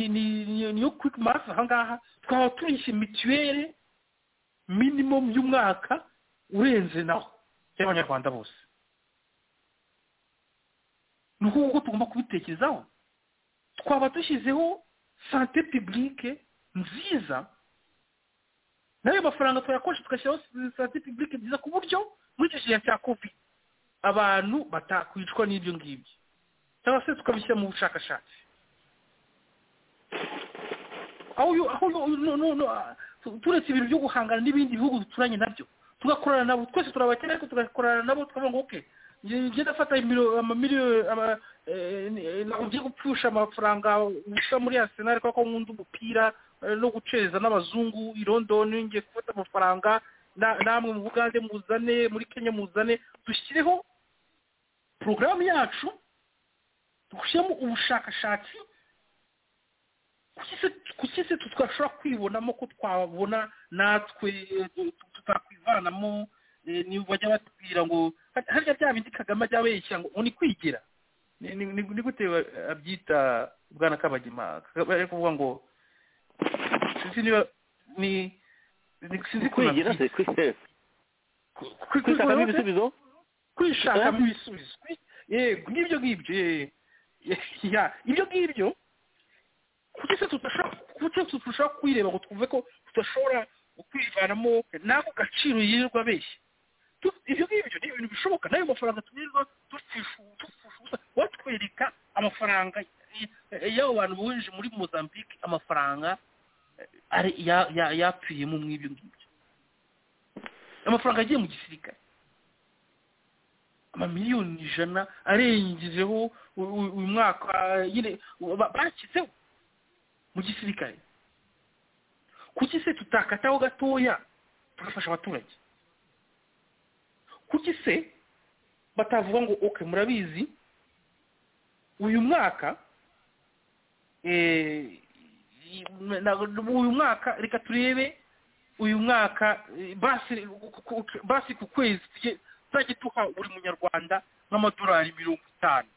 niyo kwiki marasi aha ngaha twaba turishe mituweli minimamu y'umwaka urenze naho y'abanyarwanda bose ni uko tugomba kubitekerezaho twaba dushyizeho sante pibulike nziza n'ayo mafaranga tuyakoresha tugashyiraho sante pibulike nziza ku buryo muri icyo gihe cya kovide abantu batakwicwa n'ibyo ngibyo cyangwa se tukabishyira mu bushakashatsi turetse ibintu byo guhangana n'ibindi bihugu duturanye nabyo tugakorana nabo twese turabakene ariko tugakorana nabo tukavuga ngo oke njye ndafata amamiliyoni ugiye gupfusha amafaranga usa muri arsenal kubera ko nkunda umupira no gucereza n'abazungu i london ngiye gufata amafaranga namwe mu bugande muzane muri kenya muzane dushyireho porogaramu yacu dushyiremo ubushakashatsi kuki se twashobora kwibonamo ko twabona natwe tutakwivanamo niba bajya batubwira ngo harya bya bindi kagame ajya abeshya ngo ni kwigira ni gute abyita bwana kabagema ari kuvuga ngo sinzi niba ni sinzi kwigira se kwishakamo ibisubizo kwishakamo ibisubizo yego ngibyo ngibyo ibyo ngibyo kuki se tudashobora kwireba ngo twumve ko tudashobora kwivanamo n'ako gaciro yirirwa abeshya ibyo ngibyo ni ibintu bishoboka n'ayo mafaranga tumirwa dupfusha watwereka amafaranga y'abo bantu bohereje muri mozambique amafaranga yapfiyemo mw'ibyo ngibyo amafaranga agiye mu gisirikare amamiliyoni ijana arengejeho uyu mwaka nyine bashyizeho mu gisirikare kuki se tutakataho gatoya tugafasha abaturage kuki se batavuga ngo oke murabizi uyu mwaka uyu mwaka reka turebe uyu mwaka basi ku kwezi tuzajya duha buri munyarwanda nk'amadolari mirongo itanu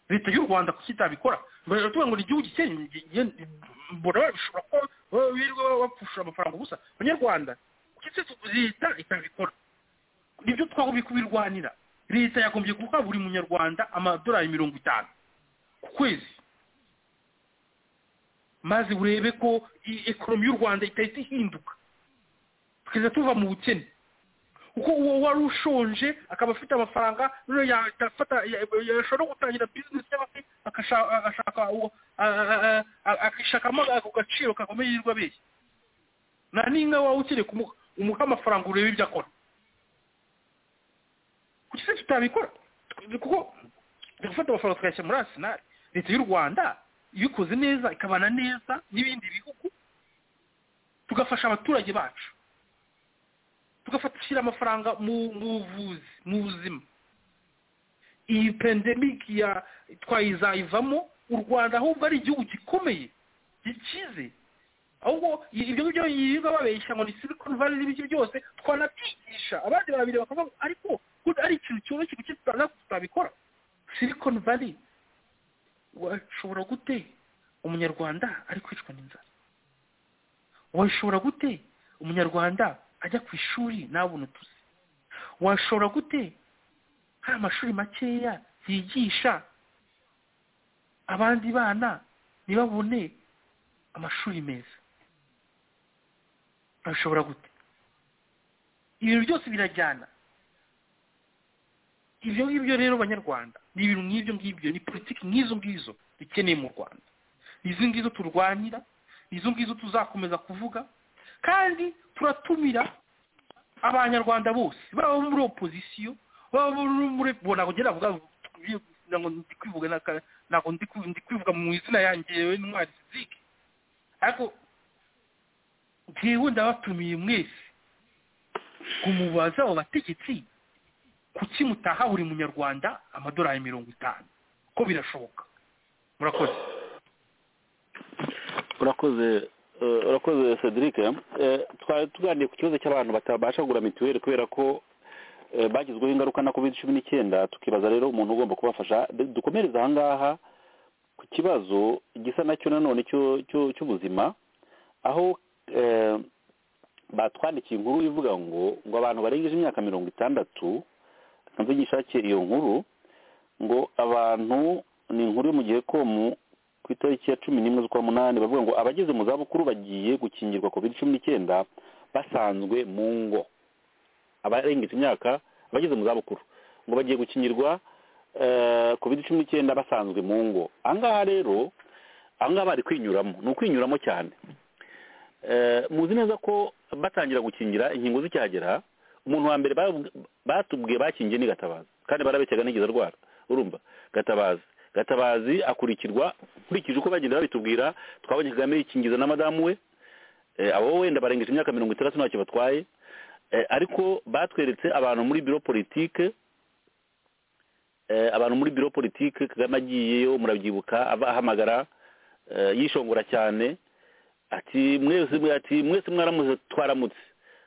leta y'u rwanda kuki itabikora tuvuga ngo ni igihugu gikennye mbona babishobora kuba birirwa bapfushura amafaranga ubusa abanyarwanda kuki se leta itabikora nibyo twagomba kubirwanira leta yagombye guha buri munyarwanda amadolari mirongo itanu ku kwezi maze urebe ko ekonomi y'u rwanda itahita ihinduka tukajya tuva mu bukene kuko uwo wari ushonje akaba afite amafaranga yashobora no gutangira bizinesi cyangwa se akishakamo ako gaciro kakomeye yirirwa abeshya nta n'inka waba ukeneye kumuha amafaranga urebe ibyo akora kuki se tutabikora kuko gufata amafaranga tukayashyira muri arsenal leta y'u rwanda iyo ikoze neza ikabana neza n'ibindi bihugu tugafasha abaturage bacu tugashyira amafaranga mu buvuzi mu buzima iyi pandemike ya twayizayivamo u rwanda ahubwo ari igihugu gikomeye gikize ahubwo ibyo ngibyo yirirwa babeshya ngo ni silicon valley n'ibyo byose twanabyigisha abandi barabireba bakavuga ngo ariko ari ikintu cyoroshye kuki tutabikora silicon valley washobora gute umunyarwanda ari kwicwa n'inzara washobora gute umunyarwanda ajya ku ishuri ntabone utuzi washobora gute hari amashuri makeya yigisha abandi bana ntibabone amashuri meza bashobora gute ibintu byose birajyana ibyo ngibyo rero banyarwanda ni ibintu nk'ibyo ngibyo ni politiki nk'izo ngizo dukeneye mu rwanda izi ngizo turwanira izo ngizo tuzakomeza kuvuga kandi turatumira abanyarwanda bose baba muri opozisiyo baba muri bo ntabwo ngera avuga ntabwo ndi kwivuga mu izina yanjye yewe ntwari fizike ariko ngewe ndabatumiye mwese ngo mubaze abo bategetsi kuki mutaha buri munyarwanda amadolari mirongo itanu ko birashoboka murakoze urakoze urakoze cedric twari tuganiriye ku kibazo cy'abantu batabasha kugura mituweli kubera ko bagizweho ingaruka na covid cumi n'icyenda tukibaza rero umuntu ugomba kubafasha dukomereze ahangaha ku kibazo gisa nacyo nanone cy'ubuzima aho batwandikiye inkuru ivuga ngo ngo abantu barengeje imyaka mirongo itandatu ntabwo gishake iyo nkuru ngo abantu ni inkuru yo mu gihe komu ku itariki ya cumi n'imwe z'ukwa munani bavuga ngo abageze mu zabukuru bagiye gukingirwa covid cumi n'icyenda basanzwe mu ngo abarengeje imyaka abageze mu zabukuru ngo bagiye gukingirwa covid cumi n'icyenda basanzwe mu ngo ahangaha rero ahangaha bari kwinyuramo ni ukwinyuramo cyane muzi neza ko batangira gukingira inkingo z'icyagera umuntu wa mbere batubwiye bakingiye ni gatabazi kandi barabekega ntigeze arwara urumva gatabazi gatabazi akurikirwa nkurikije uko bagenda babitubwira twabonye kagame yikingiza na madamu we abo wenda barengeje imyaka mirongo itandatu ntacyo batwaye ariko batweretse abantu muri biro politike abantu muri biro politike kagame agiyeyo murabyibuka ahamagara yishongora cyane ati mwese ati mwese mwaramutse twaramutse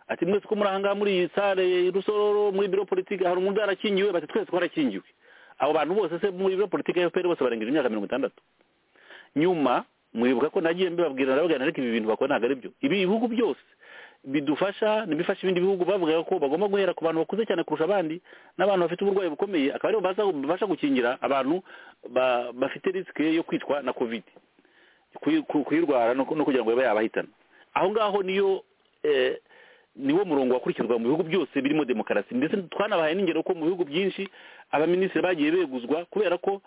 ati mwese ko muri ahangaha muri iyi sare rusororo muri biro politike hari umuntu yarakingiwe bati twese twarakingiwe abo bantu bose se muri biro politike ya efuperi bose barengeje imyaka mirongo itandatu nyuma mwibuka ko nagiye mbibabwira nababwira ariko ibi bintu bakora ntabwo ari byo ibi bihugu byose bidufasha ntibifashe ibindi bihugu bavuga ko bagomba guhera ku bantu bakuze cyane kurusha abandi n'abantu bafite uburwayi bukomeye akaba aribo babasha gukingira abantu bafite risike yo kwitwa na kovide kuyirwara no kugira ngo babe yabahitana aho ngaho niyo niwo murongo wakurikizwa mu bihugu byose birimo demokarasi ndetse twanabahaye n'ingero ko mu bihugu byinshi abaminisitiri bagiye beguzwa kubera ko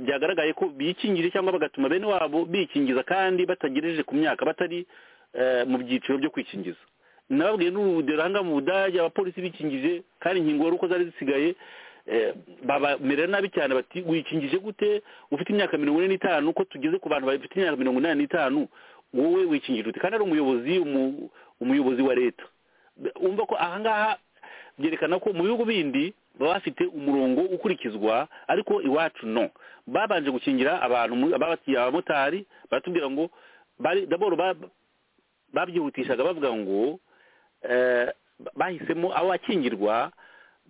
byagaragaye ko bikingije cyangwa bagatuma bene wabo bikingiza kandi batagejeje ku myaka batari mu byiciro byo kwikingiza nababwiye n'urugero aha mu budage abapolisi bikingije kandi inkingo wari uko zari zisigaye bamerera nabi cyane bati wikingije gute ufite imyaka mirongo ine n'itanu ko tugeze ku bantu bafite imyaka mirongo inani n'itanu wowe wikingije ute kandi ari umuyobozi umuyobozi wa leta umva ko ahangaha byerekana ko mu bihugu bindi baba bafite umurongo ukurikizwa ariko iwacu no babanje gukingira abantu abamotari baratubwira ngo daboro babyihutishaga bavuga ngo bahisemo abo bakingirwa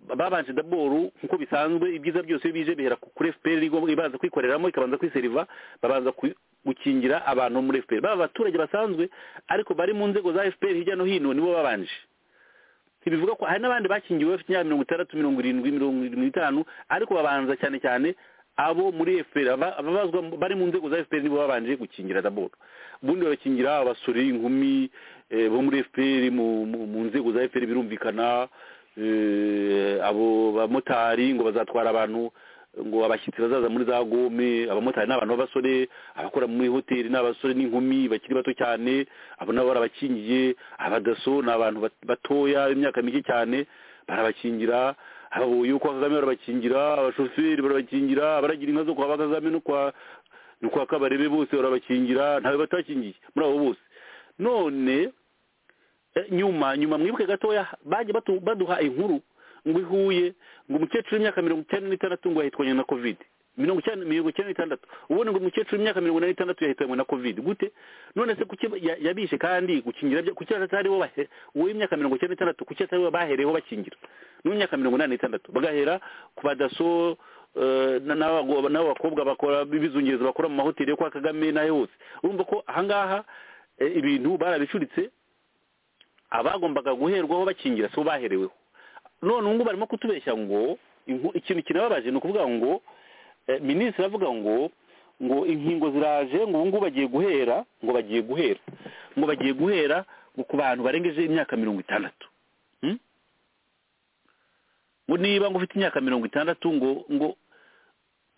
babanje daboro nk'uko bisanzwe ibyiza byose iyo bije bihera kuri efuperi ibanza kwikoreramo ikabanza kwiseriva babanza gukingira abantu muri efuperi baba abaturage basanzwe ariko bari mu nzego za efuperi hirya no hino nibo babanje ntibivuga ko hari n'abandi bakingiwe bafite imyaka mirongo itandatu mirongo irindwi mirongo irindwi n'itanu ariko babanza cyane cyane abo muri efuperi ababazwa bari mu nzego za efuperi nibo babanje gukingira daboro ubundi bagakingira abasore inkumi bo muri efuperi mu nzego za efuperi birumvikana abo bamotari ngo bazatwara abantu ngo abashyitsi bazaza muri za gome abamotari ni abantu b'abasore abakora muri hoteli ni abasore n'inkumi bakiri bato cyane abo nabo barabakingiye abadaso ni abantu batoya imyaka mike cyane barabakingira abo yuko kagame barabakingira abashoferi barabakingira abaragira inka zo kwa kagame no kwa ni uko akabarebe bose barabakingira ntawe batakingiye muri abo bose none nyuma nyuma mwibuke gatoya bajya baduha inkuru ngo ihuye ngo umukecuru w'imyaka mirongo icyenda n'itandatu ngo yahitwanye na kovide mirongo icyenda mirongo icyenda n'itandatu ubundi ngo umukecuru w'imyaka mirongo ine n'itandatu yahitanywe na kovide gute none se kuki yabishe kandi gukingira kuki atari uwo w'imyaka mirongo icyenda n'itandatu kuki atari uwo bahereyeho bakingira n'uw'imyaka mirongo inani n'itandatu bagahera ku badaso n'abakobwa bakora b'ibizungerezo bakora mu mahoteli yo kwa kagame n'ayo hose urumva ko ahangaha ibintu barabicuritse abagombaga guherwaho bakingira si bo bahereweho none ubu ngubu barimo kutubeshya ngo ikintu kirababaje ni ukuvuga ngo minisitiri avuga ngo ngo inkingo ziraje ngo ubu ngubu bagiye guhera ngo bagiye guhera ngo bagiye guhera ngo ku bantu barengeje imyaka mirongo itandatu ngo niba ngo ufite imyaka mirongo itandatu ngo ngo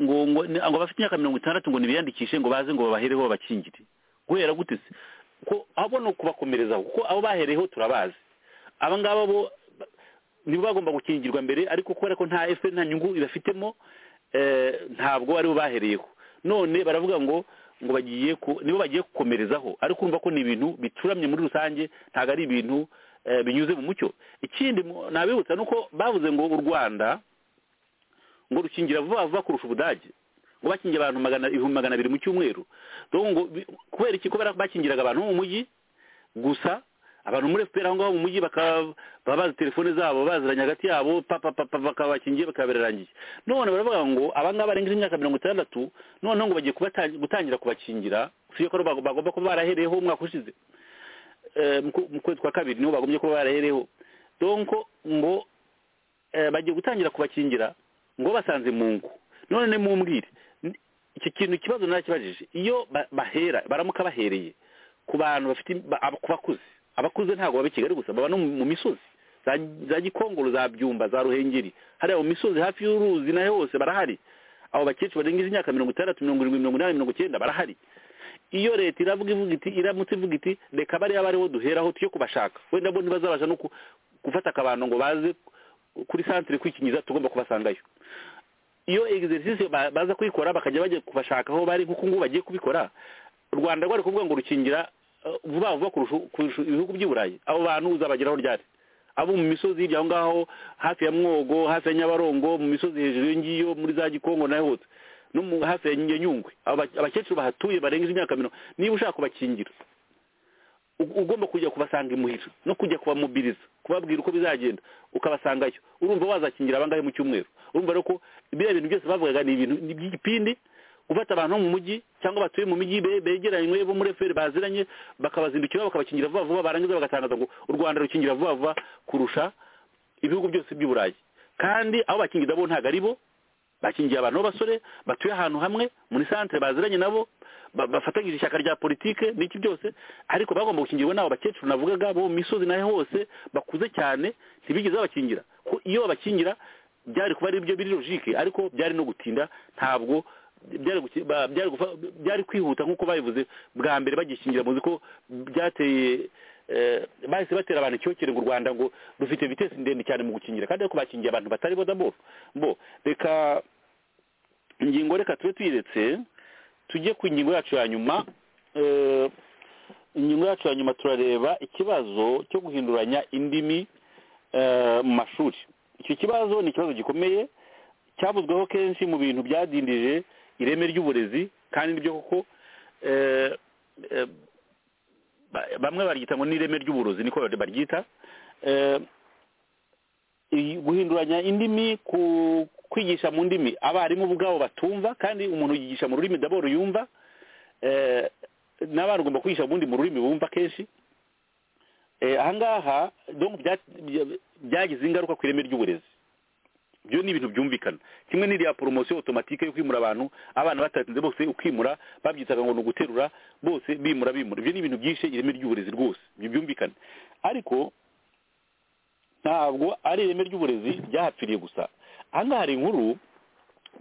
ngo ngo abafite imyaka mirongo itandatu ngo ntibiyandikishe ngo baze ngo babahereho babakingire guhera gute se ko abo ni ukubakomerezaho kuko abo bahereyeho turabazi aba ngaba bo nibo bagomba gukingirwa mbere ariko kubera ko nta efe nta nyungu ibafitemo ntabwo aribo bahereyeho none baravuga ngo ngo bagiye nibo bagiye gukomerezaho ariko urumva ko ni ibintu bicuramye muri rusange ntabwo ari ibintu binyuze mu mucyo ikindi nabibutsa ni uko bavuze ngo u rwanda ngo rukingira vuba vuba kurusha ubudage ngo bakingira abantu ibihumbi magana abiri mu cyumweru kubera iki ko bakingiraga abantu mu mujyi gusa abantu muri efuperi aho ngaho mu mujyi bakaba bazi telefone zabo baziranye hagati yabo papa papa bakabakingiye bakabirangiye none baravuga ngo abangaba barengeje imyaka mirongo itandatu noneho ngo bagiye gutangira kubakingira usuye ko bagomba kuba barahereyeho umwaka ushize mu kwezi kwa kabiri niho bagombye kuba barahereyeho donko ngo bagiye gutangira kubakingira ngo basanze mu ngo none ni mu mbwire iki kintu ikibazo narakibajije iyo bahera baramuka bahereye ku bantu bafite ku bakuze abakuze ntabwo baba i kigali gusa baba no mu misozi za gikongoro za byumba za ruhengeri hariya mu misozi hafi y'uruzi nayo hose barahari abo bakecuru barengeje imyaka mirongo itandatu mirongo irindwi mirongo inani mirongo icyenda barahari iyo leta iravuga ivuga iti iramutse ivuga iti reka bariya bariho duheraho tujye kubashaka wenda bo ntibazabasha no gufata akabando ngo baze kuri santire kwikingiza tugomba kubasangayo iyo egiserisisi baza kuyikora bakajya bajya kubashaka aho bari nk'uko ngubu bagiye kubikora u rwanda rwari kuvuga ngo rukingira vuba vuba kurusha ibihugu by'i burayi abo bantu uzabageraho ryari abo mu misozi hirya aho ngaho hafi ya mwogo hafi ya nyabarongo mu misozi hejuru iyo ngiyo muri za gikongo nayo hose no hafi ya nyungwe abakecuru bahatuye barengeje imyaka mirongo niba ushaka kubakingira ugomba kujya kubasanga imuhira no kujya kubamubiriza kubabwira uko bizagenda ukabasangayo urumva wazakingira abangahe mu cyumweru urumva rero ko biriya bintu byose bavugaga ni ibintu by'igipindi gufata abantu mu mujyi cyangwa batuye mu mijyi begeranye bo muri efuperi baziranye bakabazindukira bakabakingira vuba vuba barangiza bagatangaza ngo u rwanda rukingira vuba vuba kurusha ibihugu byose by'i burayi kandi aho bakingiza bo ntabwo ari bo bakingiye abantu b'abasore batuye ahantu hamwe muri santire baziranye nabo bafatanyije ishyaka rya politike n'iki byose ariko bagomba gukingirwa n'abo bakecuru navugaga bo mu misozi naho hose bakuze cyane ntibigeze babakingira ko iyo babakingira byari kuba ari byo biri logike ariko byari no gutinda ntabwo byari kwihuta nk'uko babivuze bwa mbere bagishingira muzi ko byateye bahise batera abantu icyokere ngo u rwanda ngo dufite vitesi ndende cyane mu gukingira kandi ariko bakingiye abantu batari bo daboro bo reka ingingo reka tube tuyiretse tujye ku ingingo yacu ya nyuma ingingo yacu ya nyuma turareba ikibazo cyo guhinduranya indimi mu mashuri icyo kibazo ni ikibazo gikomeye cyavuzweho kenshi mu bintu byadindije ireme ry'uburezi kandi nibyo koko bamwe baryita ngo n'ireme ry'uburozi niko baryita guhinduranya indimi kwigisha mu ndimi abarimu ubwabo batumva kandi umuntu yigisha mu rurimi daboro yumva n'abana ugomba kwigisha ubundi mu rurimi bumva kenshi ahangaha byagize ingaruka ku ireme ry'uburezi byo ni ibintu byumvikana kimwe n'iriya poromosiyo otomatike yo kwimura abantu abana batatinze bose ukimura babyitaga ngo ni uguterura bose bimura bimura ibyo ni ibintu byinshi ireme ry'uburezi rwose ibyo byumvikana ariko ntabwo ari ireme ry'uburezi ryahapfiriye gusa ahangaha hari inkuru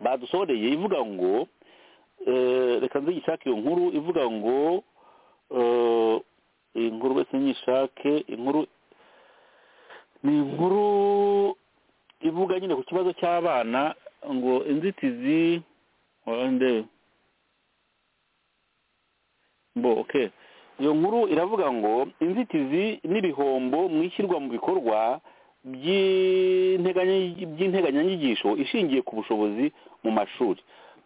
badusoreye ivuga ngo reka nze gishake iyo nkuru ivuga ngo iyi nkuru wese nyishake inkuru ni inkuru ivuga nyine ku kibazo cy'abana ngo inzitizi mbo oke iyo nkuru iravuga ngo inzitizi n'ibihombo mu ishyirwa mu bikorwa by'integanya- by'integanyanyigisho ishingiye ku bushobozi mu mashuri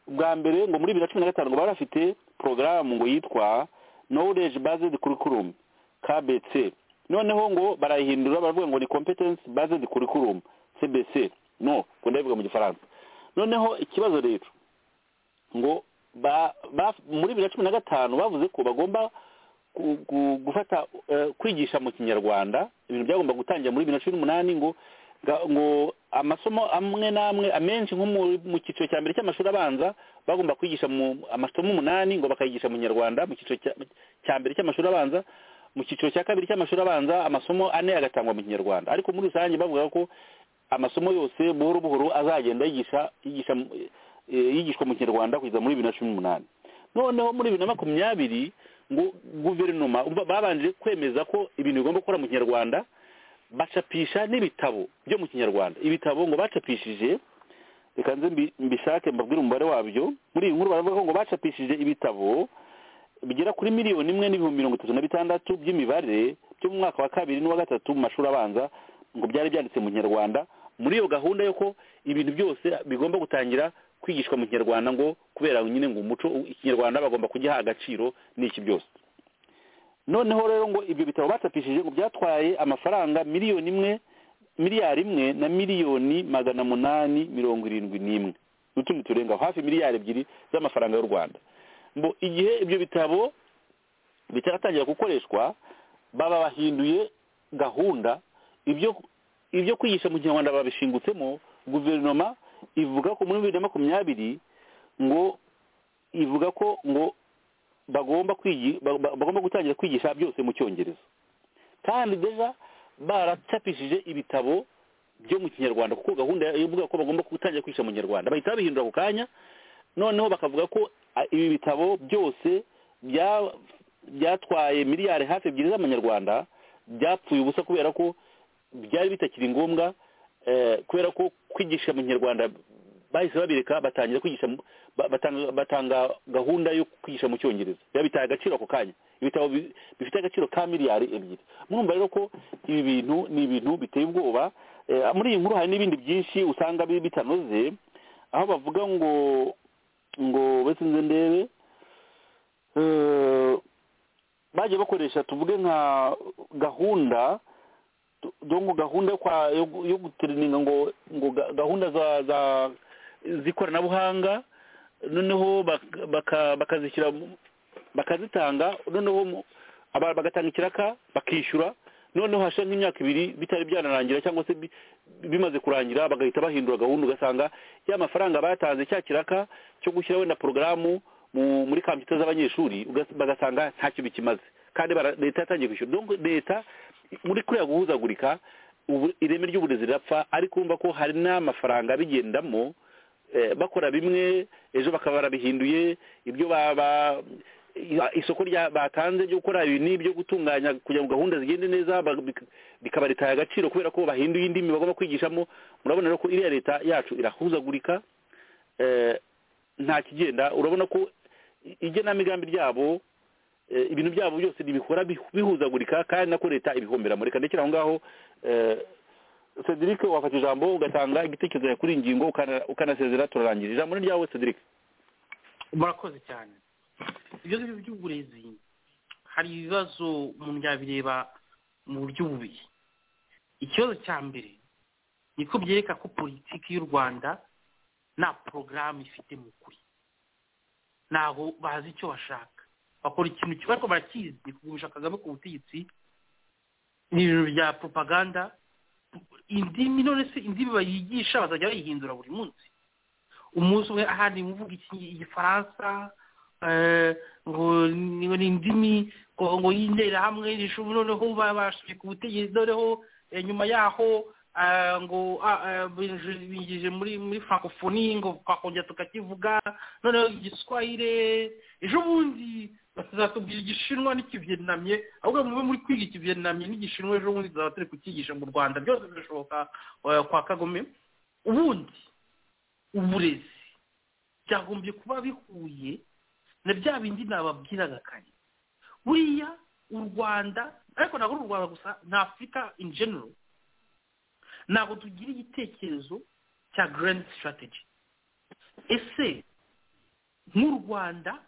bwa mbere ngo muri bibiri na cumi na gatanu ngo bari bafite porogaramu ngo yitwa knowledge based curriculum kbc noneho ngo barayihindura baravuga ngo ni competence based curriculum cbc no ngo ndabivuga mu gifaransa noneho ikibazo rero ngo ba- ba- muri bibiri na cumi na gatanu bavuze ko bagomba gu- gu- gufata eh, kwigisha mu kinyarwanda ibintu byagomba gutangira muri bibiri na cumi n'umunani ngo ga- ngo amasomo amwe n'amwe amenshi nko mu- mu cyiciro cya mbere cy'amashuri abanza bagomba kwigisha mu amasomo umunani ngo bakayigisha mu kinyarwanda mu cyiciro cya- cya mbere cy'amashuri abanza mu cyiciro cya kabiri cy'amashuri abanza amasomo ane agatangwa mu kinyarwanda ariko muri rusange bavuga ko amasomo yose buhoro buhoro azagenda yigisha yigisha mu- eh, yigishwa mu kinyarwanda kugeza muri bibiri na cumi n'umunani noneho muri bibiri na makumyabiri ngo guverinoma umva babanje kwemeza ko ibintu bigomba gukora mu kinyarwanda bacapisha n'ibitabo byo mu kinyarwanda ibitabo ngo bacapishije reka nze mbi- mbishake mbabwire umubare wabyo muri iyi nkuru baravuga ko ngo bacapishije ibitabo bigera kuri miliyoni imwe n'ibihumbi mirongo itatu na bitandatu by'imibare byo mu mwaka wa kabiri n'uwa gatatu mu mashuri abanza ngo byari byanditse mu kinyarwanda muri iyo gahunda yo ko ibintu byose bigomba gutangira kwigishwa mu kinyarwanda ngo kubera nyine ngo umuco ikinyarwanda bagomba kugiha agaciro n'iki byose noneho rero ngo ibyo bitabo bacapishije ngo byatwaye amafaranga miliyoni imwe miliyari imwe na miliyoni magana munani mirongo irindwi n'imwe n'utundi turenga aho, hafi miliyari ebyiri z'amafaranga y'u rwanda ngo igihe ibyo bitabo bitaratangira gukoreshwa baba bahinduye gahunda ibyo ibyo kwigisha mu kinyarwanda babishingutsemo guverinoma ivuga ko muri bibiri na makumyabiri ngo ivuga ko ngo bagomba kwigi ba- ba- bagomba gutangira kwigisha byose mu cyongereza kandi deja baracapishije ibitabo byo mu kinyarwanda kuko gahunda ivuga ko bagomba gutangira kwigisha mu kinyarwanda bahita babihindura ako kanya noneho bakavuga ko a- ibi bitabo byose bya- byatwaye miliyari hafi ebyiri z'amanyarwanda byapfuye ubusa kubera ko byari bitakiri ngombwa eh, kubera ko kwigisha mu kinyarwanda bahise babireka batangira kwigisha mu- ba- batanga, batanga gahunda yo kwigisha mu cyongereza biba bitaye agaciro ako kanya ibitabo bi- bifite agaciro ka miliyari ebyiri murumva rero ko ibi bintu ni ibintu biteye ubwoba eh, muri iyi nkuru hari n'ibindi byinshi usanga bi- bitanoze aho bavuga ngo ngo bese nze ndebe eh, bagiye bakoresha tuvuge nka gahunda do- dongo gahunda yo kwa- yo gu- yo guterininga ngo ngo ga- gahunda za za z'ikoranabuhanga noneho bak- baka- bakazishyira mu- bakazitanga noneho mu- aba- bagatanga ikiraka bakishyura noneho hashize nk'imyaka ibiri bitari byanarangira cyangwa se bi- bimaze kurangira bagahita bahindura gahunda ugasanga ya mafaranga batanze cya kiraka cyo gushyira wenda porogaramu mu- muri kampiyuta z'abanyeshuri ugas- bagasanga ntacyo bikimaze kandi bara- leta yatangiye kwishyura donc leta muri kuriya guhuzagurika ubu ireme ry'uburezi rirapfa ariko urumva ko hari n'amafaranga bigendamo eh, bakora bimwe ejo bakaba barabihinduye ibyo ba- ba- i- isoko rya batanze ryo gukora ibi n'ibyo gutunganya kugira ngo gahunda zigende neza ba- bik- bikaba ritaye agaciro kubera ko bahinduye indimi bagomba kwigishamo murabona rero ko iriya leta yacu irahuzagurika eh, nta kigenda urabona ko i- igenamigambi ryabo eh, ibintu byabo byose ntibikora bihu- bihuzagurika kandi nako leta ibihomberamo reka ndekere aho ngaho eh, cedric wafata ijambo ugatanga igitekerezo cyawe kuri iyi ngingo ukana- ukanasezera turarangira ijambo ni ryawe cedric murakoze cyane ibyo ngibyo by'uburezi hari ibibazo umuntu yabireba mu buryo bubiri ikibazo cya mbere ni ko byereka ko politiki y'u rwanda nta porogaramu ifite mu kuri ntabwo bazi icyo bashaka bakora ikintu kimwe ariko barakizi ni kugumisha kagame ku butegetsi ni ibintu bya propaganda indimi none se indimi bayigisha bazajya bayihindura buri munsi umunsi umwe ahandi muvuga iki- igifaransa eh, ngo ni ngo ni indimi ngo ngo y'interahamwe rishubu noneho babashije ku butegetsi noneho eh, nyuma yaho ah, ngo ah, ah, binjije- binjije muri muri francophonie ngo twakongera tukakivuga noneho igiswahire ejo bundi batazatubwira igishinwa n'ikiviyenamye ahubwo mube muri kwiga ikiviyenamye n'igishinwa ejo bundi tuzaba turi kukigisha mu rwanda byose birashoboka eh, kwa kagome ubundi uburezi byagombye kuba bihuye na bya bindi nababwiraga kare buriya u rwanda ariko ntabwo ari u rwanda gusa ni afurika in general ntabwo tugira igitekerezo cya grand strategy ese nk'u rwanda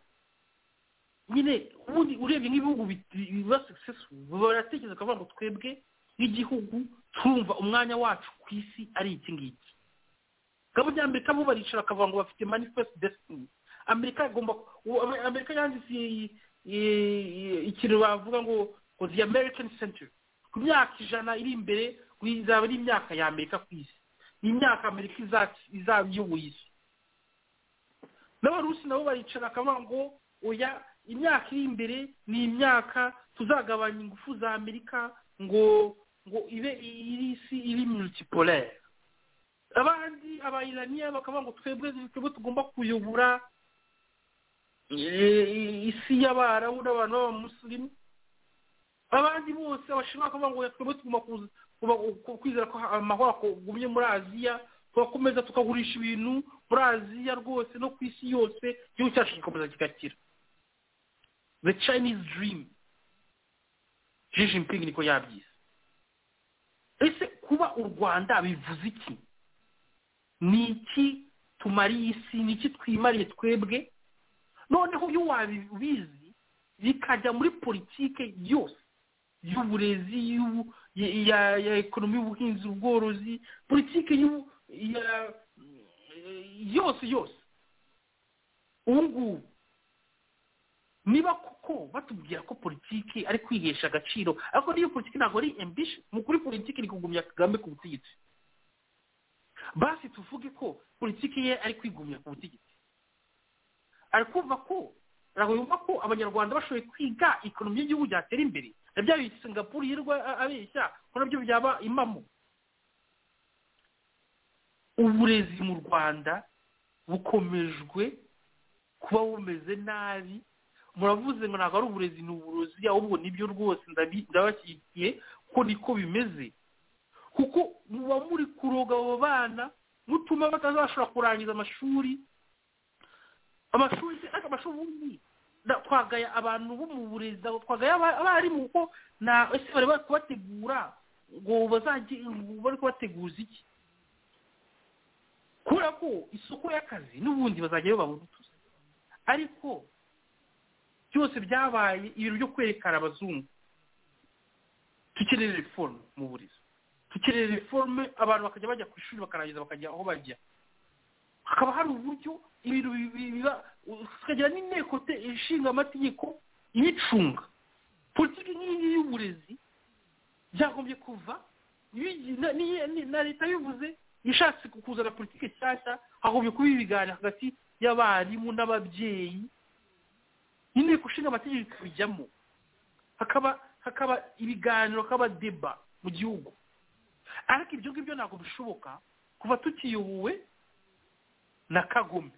nyine ubundi urebye nk'ibihugu biba successful baratekereza bakavuga ngo twebwe nk'igihugu twumva umwanya wacu ku isi ari iki ngiki gahunda y'amerika bo baricara bakavuga ngo bafite manifest destiny amerika igomba amerika yanditse ikintu bavuga ngo ngo the american century ku myaka ijana iri imbere izaba ari imyaka ya amerika ku isi ni imyaka amerika izaba iyoboye isi n'abarusi nabo baricara bakavuga ngo oya imyaka iri imbere ni imyaka tuzagabanya ingufu za amerika ngo ngo ibe iri isi iri multipolaire abandi abayiraniya bakavuga ngo twebwe twebwe tugomba kuyobora isi y'abarabu n'abantu b'abamusirimu abandi bose abashinwa bakavuga ngo twebwe tugomba kwizera ko amahoro agumye muri aziya tugakomeza tukagurisha ibintu muri aziya rwose no ku isi yose igihugu cyacu kigakomeza kigakira the chinese dream jijipingi niko yabyise ese kuba u rwanda bivuze iki ni iki tumariye isi ni iki twimariye twebwe noneho iyo wabizi bikajya muri politike yose y'uburezi ya ekonomi y'ubuhinzi ubworozi politike yose yose ubu ngubu niba kuko batubwira ko politiki ari kwihesha agaciro ariko n'iyo politiki ntabwo ari ambishi mu kuri politiki ni kugumya kagame ku butegetsi basi tuvuge ko politiki ye ari kwigumya ku butegetsi ari kumva ko ntabwo yumva ko abanyarwanda bashoboye kwiga ekonomi y'igihugu byatera imbere na bya bintu singapuru yirwa abeshya ko nabyo byaba impamo uburezi mu rwanda bukomejwe kuba bumeze nabi muravuze ngo ntabwo ari uburezi ni uburozi ahubwo nibyo rwose ndabashyigikiye ko niko bimeze kuko muba muri kuroga abo bana mutuma batazashobora kurangiza amashuri amashuri ariko amashuri ubundi twagaya abantu bo mu burezi twagaya abarimu kuko nta ese bari bari kubategura ngo bazajye bari kubateguza iki kubera ko isoko y'akazi n'ubundi bazajya bababutuza ariko byose byabaye ibintu byo kwerekana abazungu dukeneye reforme mu burezi dukeneye reforme abantu bakajya bajya ku ishuri bakarangiza bakajya aho bajya hakaba hari uburyo ibintu biba tukagira n'inteko ishinga amategeko ibicunga politiki nk'iyi y'uburezi byagombye kuva na leta bivuze ishatse kuzana politiki nshyashya hagombye kuba ibiganiro hagati y'abarimu n'ababyeyi inteko ishinga amategeko ikabijyamo hakaba hakaba ibiganiro hakaba deba mu gihugu ariko ibyo ngibyo ntabwo bishoboka kuva tukiyobowe na kagome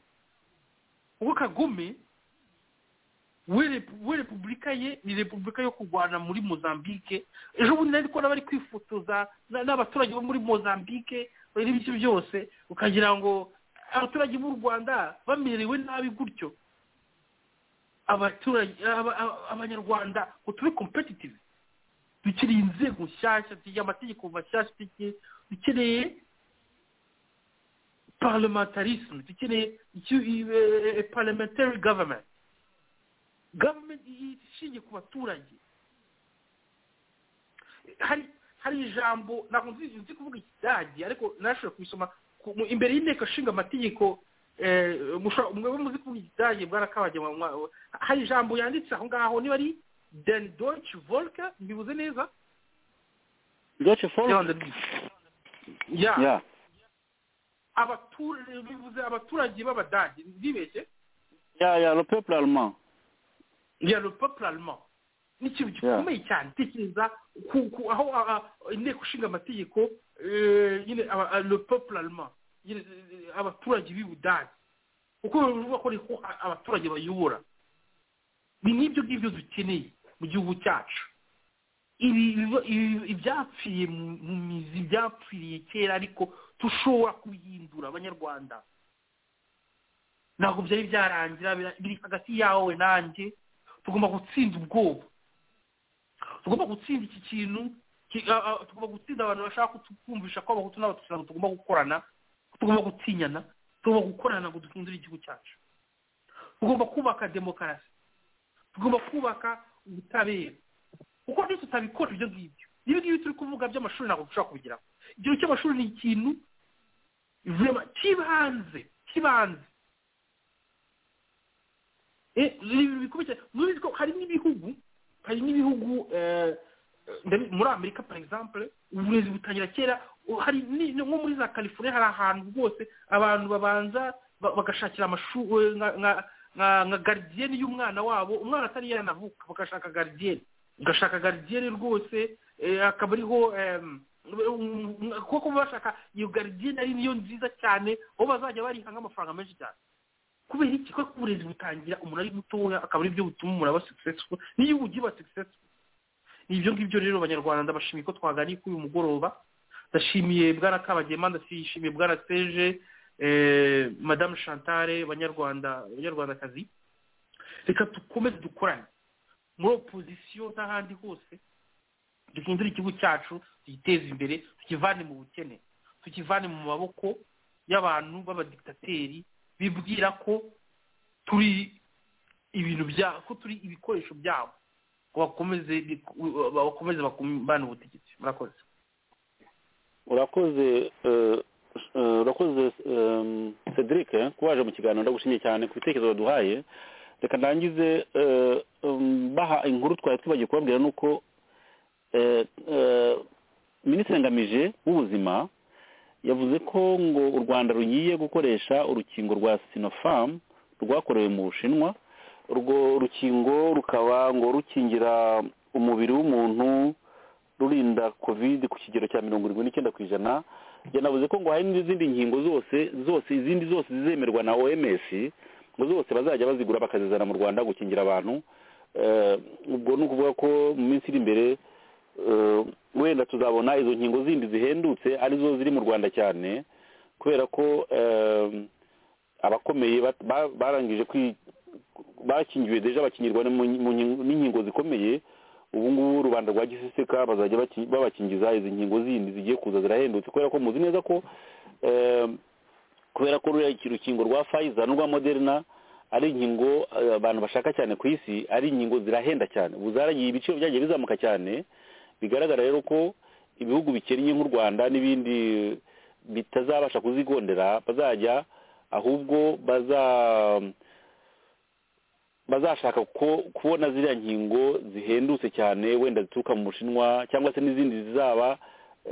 ubwo kagome we repubulika ye ni repubulika yo kurwana muri mozambique ejo bundi nari kubona bari kwifotoza n'abaturage bo muri mozambique n'ibice byose ukagira ngo abaturage b'u rwanda bamerewe nabi gutyo abaturage abanyarwanda ngo tube kompetitivu dukeneye inzego nshyashya dukeneye amategeko mashyashya dukeneye parlementarisme dukeneye parliamentary government government ishingiye ku baturage hari hari ijambo ntabwo nzi kuvuga ikidage ariko narashoboye kubisoma imbere y'inteko ishinga amategeko umwe muzi kuvuga ikidage bwarakabajya hari ijambo yanditse aho ngaho niba ari den deutsche volke mbibuze neza deutsche volke ya abaturage bivuze abaturage b'abadage ntibeshye ya ya le peuple allemand ya le peuple allemand ni ikintu gikomeye cyane tekereza aho inteko ishinga amategeko nyine le peuple allemand abaturage b'ibudage kuko bivuga ko niho abaturage bayobora ni nk'ibyo ngibyo dukeneye mu gihugu cyacu ibyapfiriye mu mizi ibyapfiriye kera ariko dushobora kubihindura abanyarwanda ntabwo byari byarangira biri hagati yawe nanjye tugomba gutsinda ubwoba tugomba gutsinda iki kintu ki- a- a- tugomba gutsinda abantu bashaka kutwumvisha ko abahutu n'abatutsi ntabwo tugomba gukorana tugomba gutinyana tugomba gukorana ngo duhindure igihugu cyacu tugomba kubaka demokarasi tugomba kubaka ubutabera kuko niyo tutabikora ibyo ngibyo ibyo ngibyo turi kuvuga by'amashuri ntabwo dushobora kubigeraho igihe cy'amashuri ni ikintu vraiment cy'ibanze cy'ibanze Eh, ni ibintu bikomeye cyane mubizi ko hari n'ibihugu hari n'ibihugu eh, eh, ndabi- muri amerika par exemple uburezi butangira kera u- hari ni- nko muri za california hari ahantu rwose abantu babanza ba- bagashakira amashuri nka nka- nka- nka garidiyeni y'umwana wabo umwana atari yanavuka bagashaka garidiyeni ugashaka garidiyeni rwose eh, akaba ariho em, um, um, kuko bashaka iyo garidiyeni ari niyo nziza cyane aho bazajya bariha nk'amafaranga menshi cyane kubera iki ko uburezi butangira umuntu ari mutoya akaba aribyo butuma umuntu aba successful n'iyo ugiye uba successful ni ibyo ngibyo rero abanyarwanda ndabashimiye ko twaganiye kuri uyu mugoroba ndashimiye bwana kabagema ndashimiye bwana seje eh, madamu chantale banyarwanda banyarwandakazi reka dukomeze dukorane muri opozisiyo n'ahandi hose duhindure igihugu cyacu tugiteze imbere tukivane mu bukene tukivane mu maboko y'abantu b'abadikitateri bibwira ko turi ibintu bya ko turi ibikoresho byabo ngo bakomeze bakomeze bakumbane ubutegetsi murakoze urakoze eh, eh, urakoze eh, cedric eh, ko waje mu kiganiro ndagushimiye cyane ku bitekerezo waduhaye reka ndangize eh, um, baha inkuru twari twibagiwe kubabwira ni uko eh, eh, minisitiri ngamije w'ubuzima yavuze ko ngo u rwanda rugiye gukoresha urukingo rwa sinopharm rwakorewe mu bushinwa urwo rukingo rukaba ngo rukingira umubiri w'umuntu rurinda covid ku kigero cya mirongo irindwi n'icyenda ku ijana yanavuze ko ngo hari n'izindi nkingo zose zose izindi zose zizemerwa na oms ngo zose bazajya bazigura bakazizana mu rwanda gukingira abantu Eh, ubwo ni ukuvuga ko mu minsi iri imbere eh, wenda tuzabona izo nkingo zindi zihendutse arizo ziri mu rwanda cyane kubera ko eh, abakomeye bat- ba- barangije kwi- bakingiwe deja bakingirwa no mu nki- mu nkingo- n'inkingo zikomeye ubu ngubu rubanda rwa giseseka bazajya baki- babakingiza izi nkingo zindi zigiye kuza zirahendutse kubera ko muzi neza ko eh, kubera ko ruriya rukingo rwa fayiza n'urwa moderna ari inkingo eh, abantu bashaka cyane ku isi ari inkingo zirahenda cyane ubu zaragiye ibiciro byagiye bizamuka cyane bigaragara rero ko ibihugu bikennye nk'u rwanda n'ibindi bitazabasha kuzigondera bazajya ahubwo baza bazashaka ko kubona ziriya nkingo zihendutse cyane wenda zituruka mu bushinwa cyangwa se n'izindi zizaba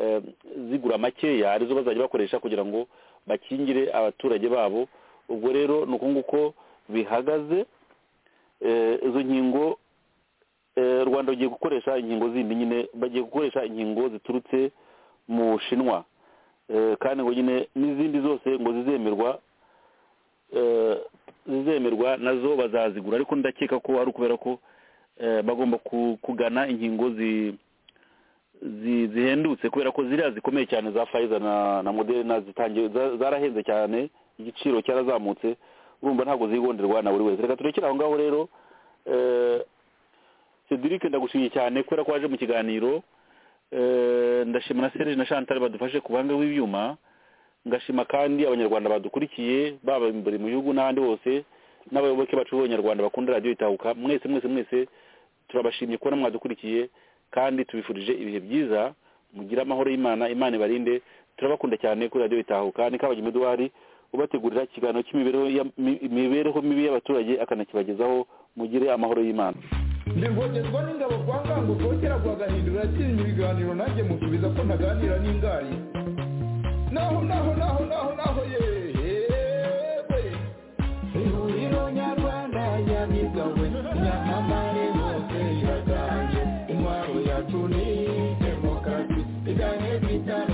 eh, zigura makeya arizo bazajya bakoresha kugira ngo bakingire abaturage babo ubwo rero ni uku nguko bihagaze Eh, izo nkingo eh, rwanda rugiye gukoresha inkingo zindi nyine bagiye gukoresha inkingo ziturutse mu bushinwa Eh, kandi ngo nyine n'izindi zose ngo zizemerwa eh, zizemerwa nazo bazazigura ariko ndakeka ko ari ukubera ko eh, bagomba ku- kugana inkingo zi- zi- zihendutse kubera ko ziriya zikomeye cyane za fayiza na na moderna zitangiye za- zarahenze cyane igiciro cyarazamutse urumva ntabwo zigonderwa na buri wese reka turekere aho ngaho rero eh, cedric ndagushimiye cyane kubera ko waje mu kiganiro Eh, ndashima na serge na chantal badufashe ku buhanga bw'ibyuma ngashima kandi abanyarwanda badukurikiye baba imbere mu gihugu n'ahandi hose n'abayoboke bacu b'abanyarwanda bakunda radiyo itahuka mwese mwese mwese turabashimye kubona mwadukurikiye kandi tubifurije ibihe byiza mugire amahoro y'imana imana ibarinde turabakunda cyane kuri radiyo itahuka ni kabagema eduwari ubategurira ikiganiro cy'imibereho ya- mi- imibereho mibi y'abaturage akanakibagezaho mugire amahoro y'imana ndivogezwa n'ingabo kwa ngango rwokera rwagahindura yakinnye ibiganiro nanjye musubiza ko ntaganira n'ingari naho naho naho naho naho yewe ihuriro nyarwanda yabigawe nyamamare hose iraganje intwaro yacu ni demokarasi igane twita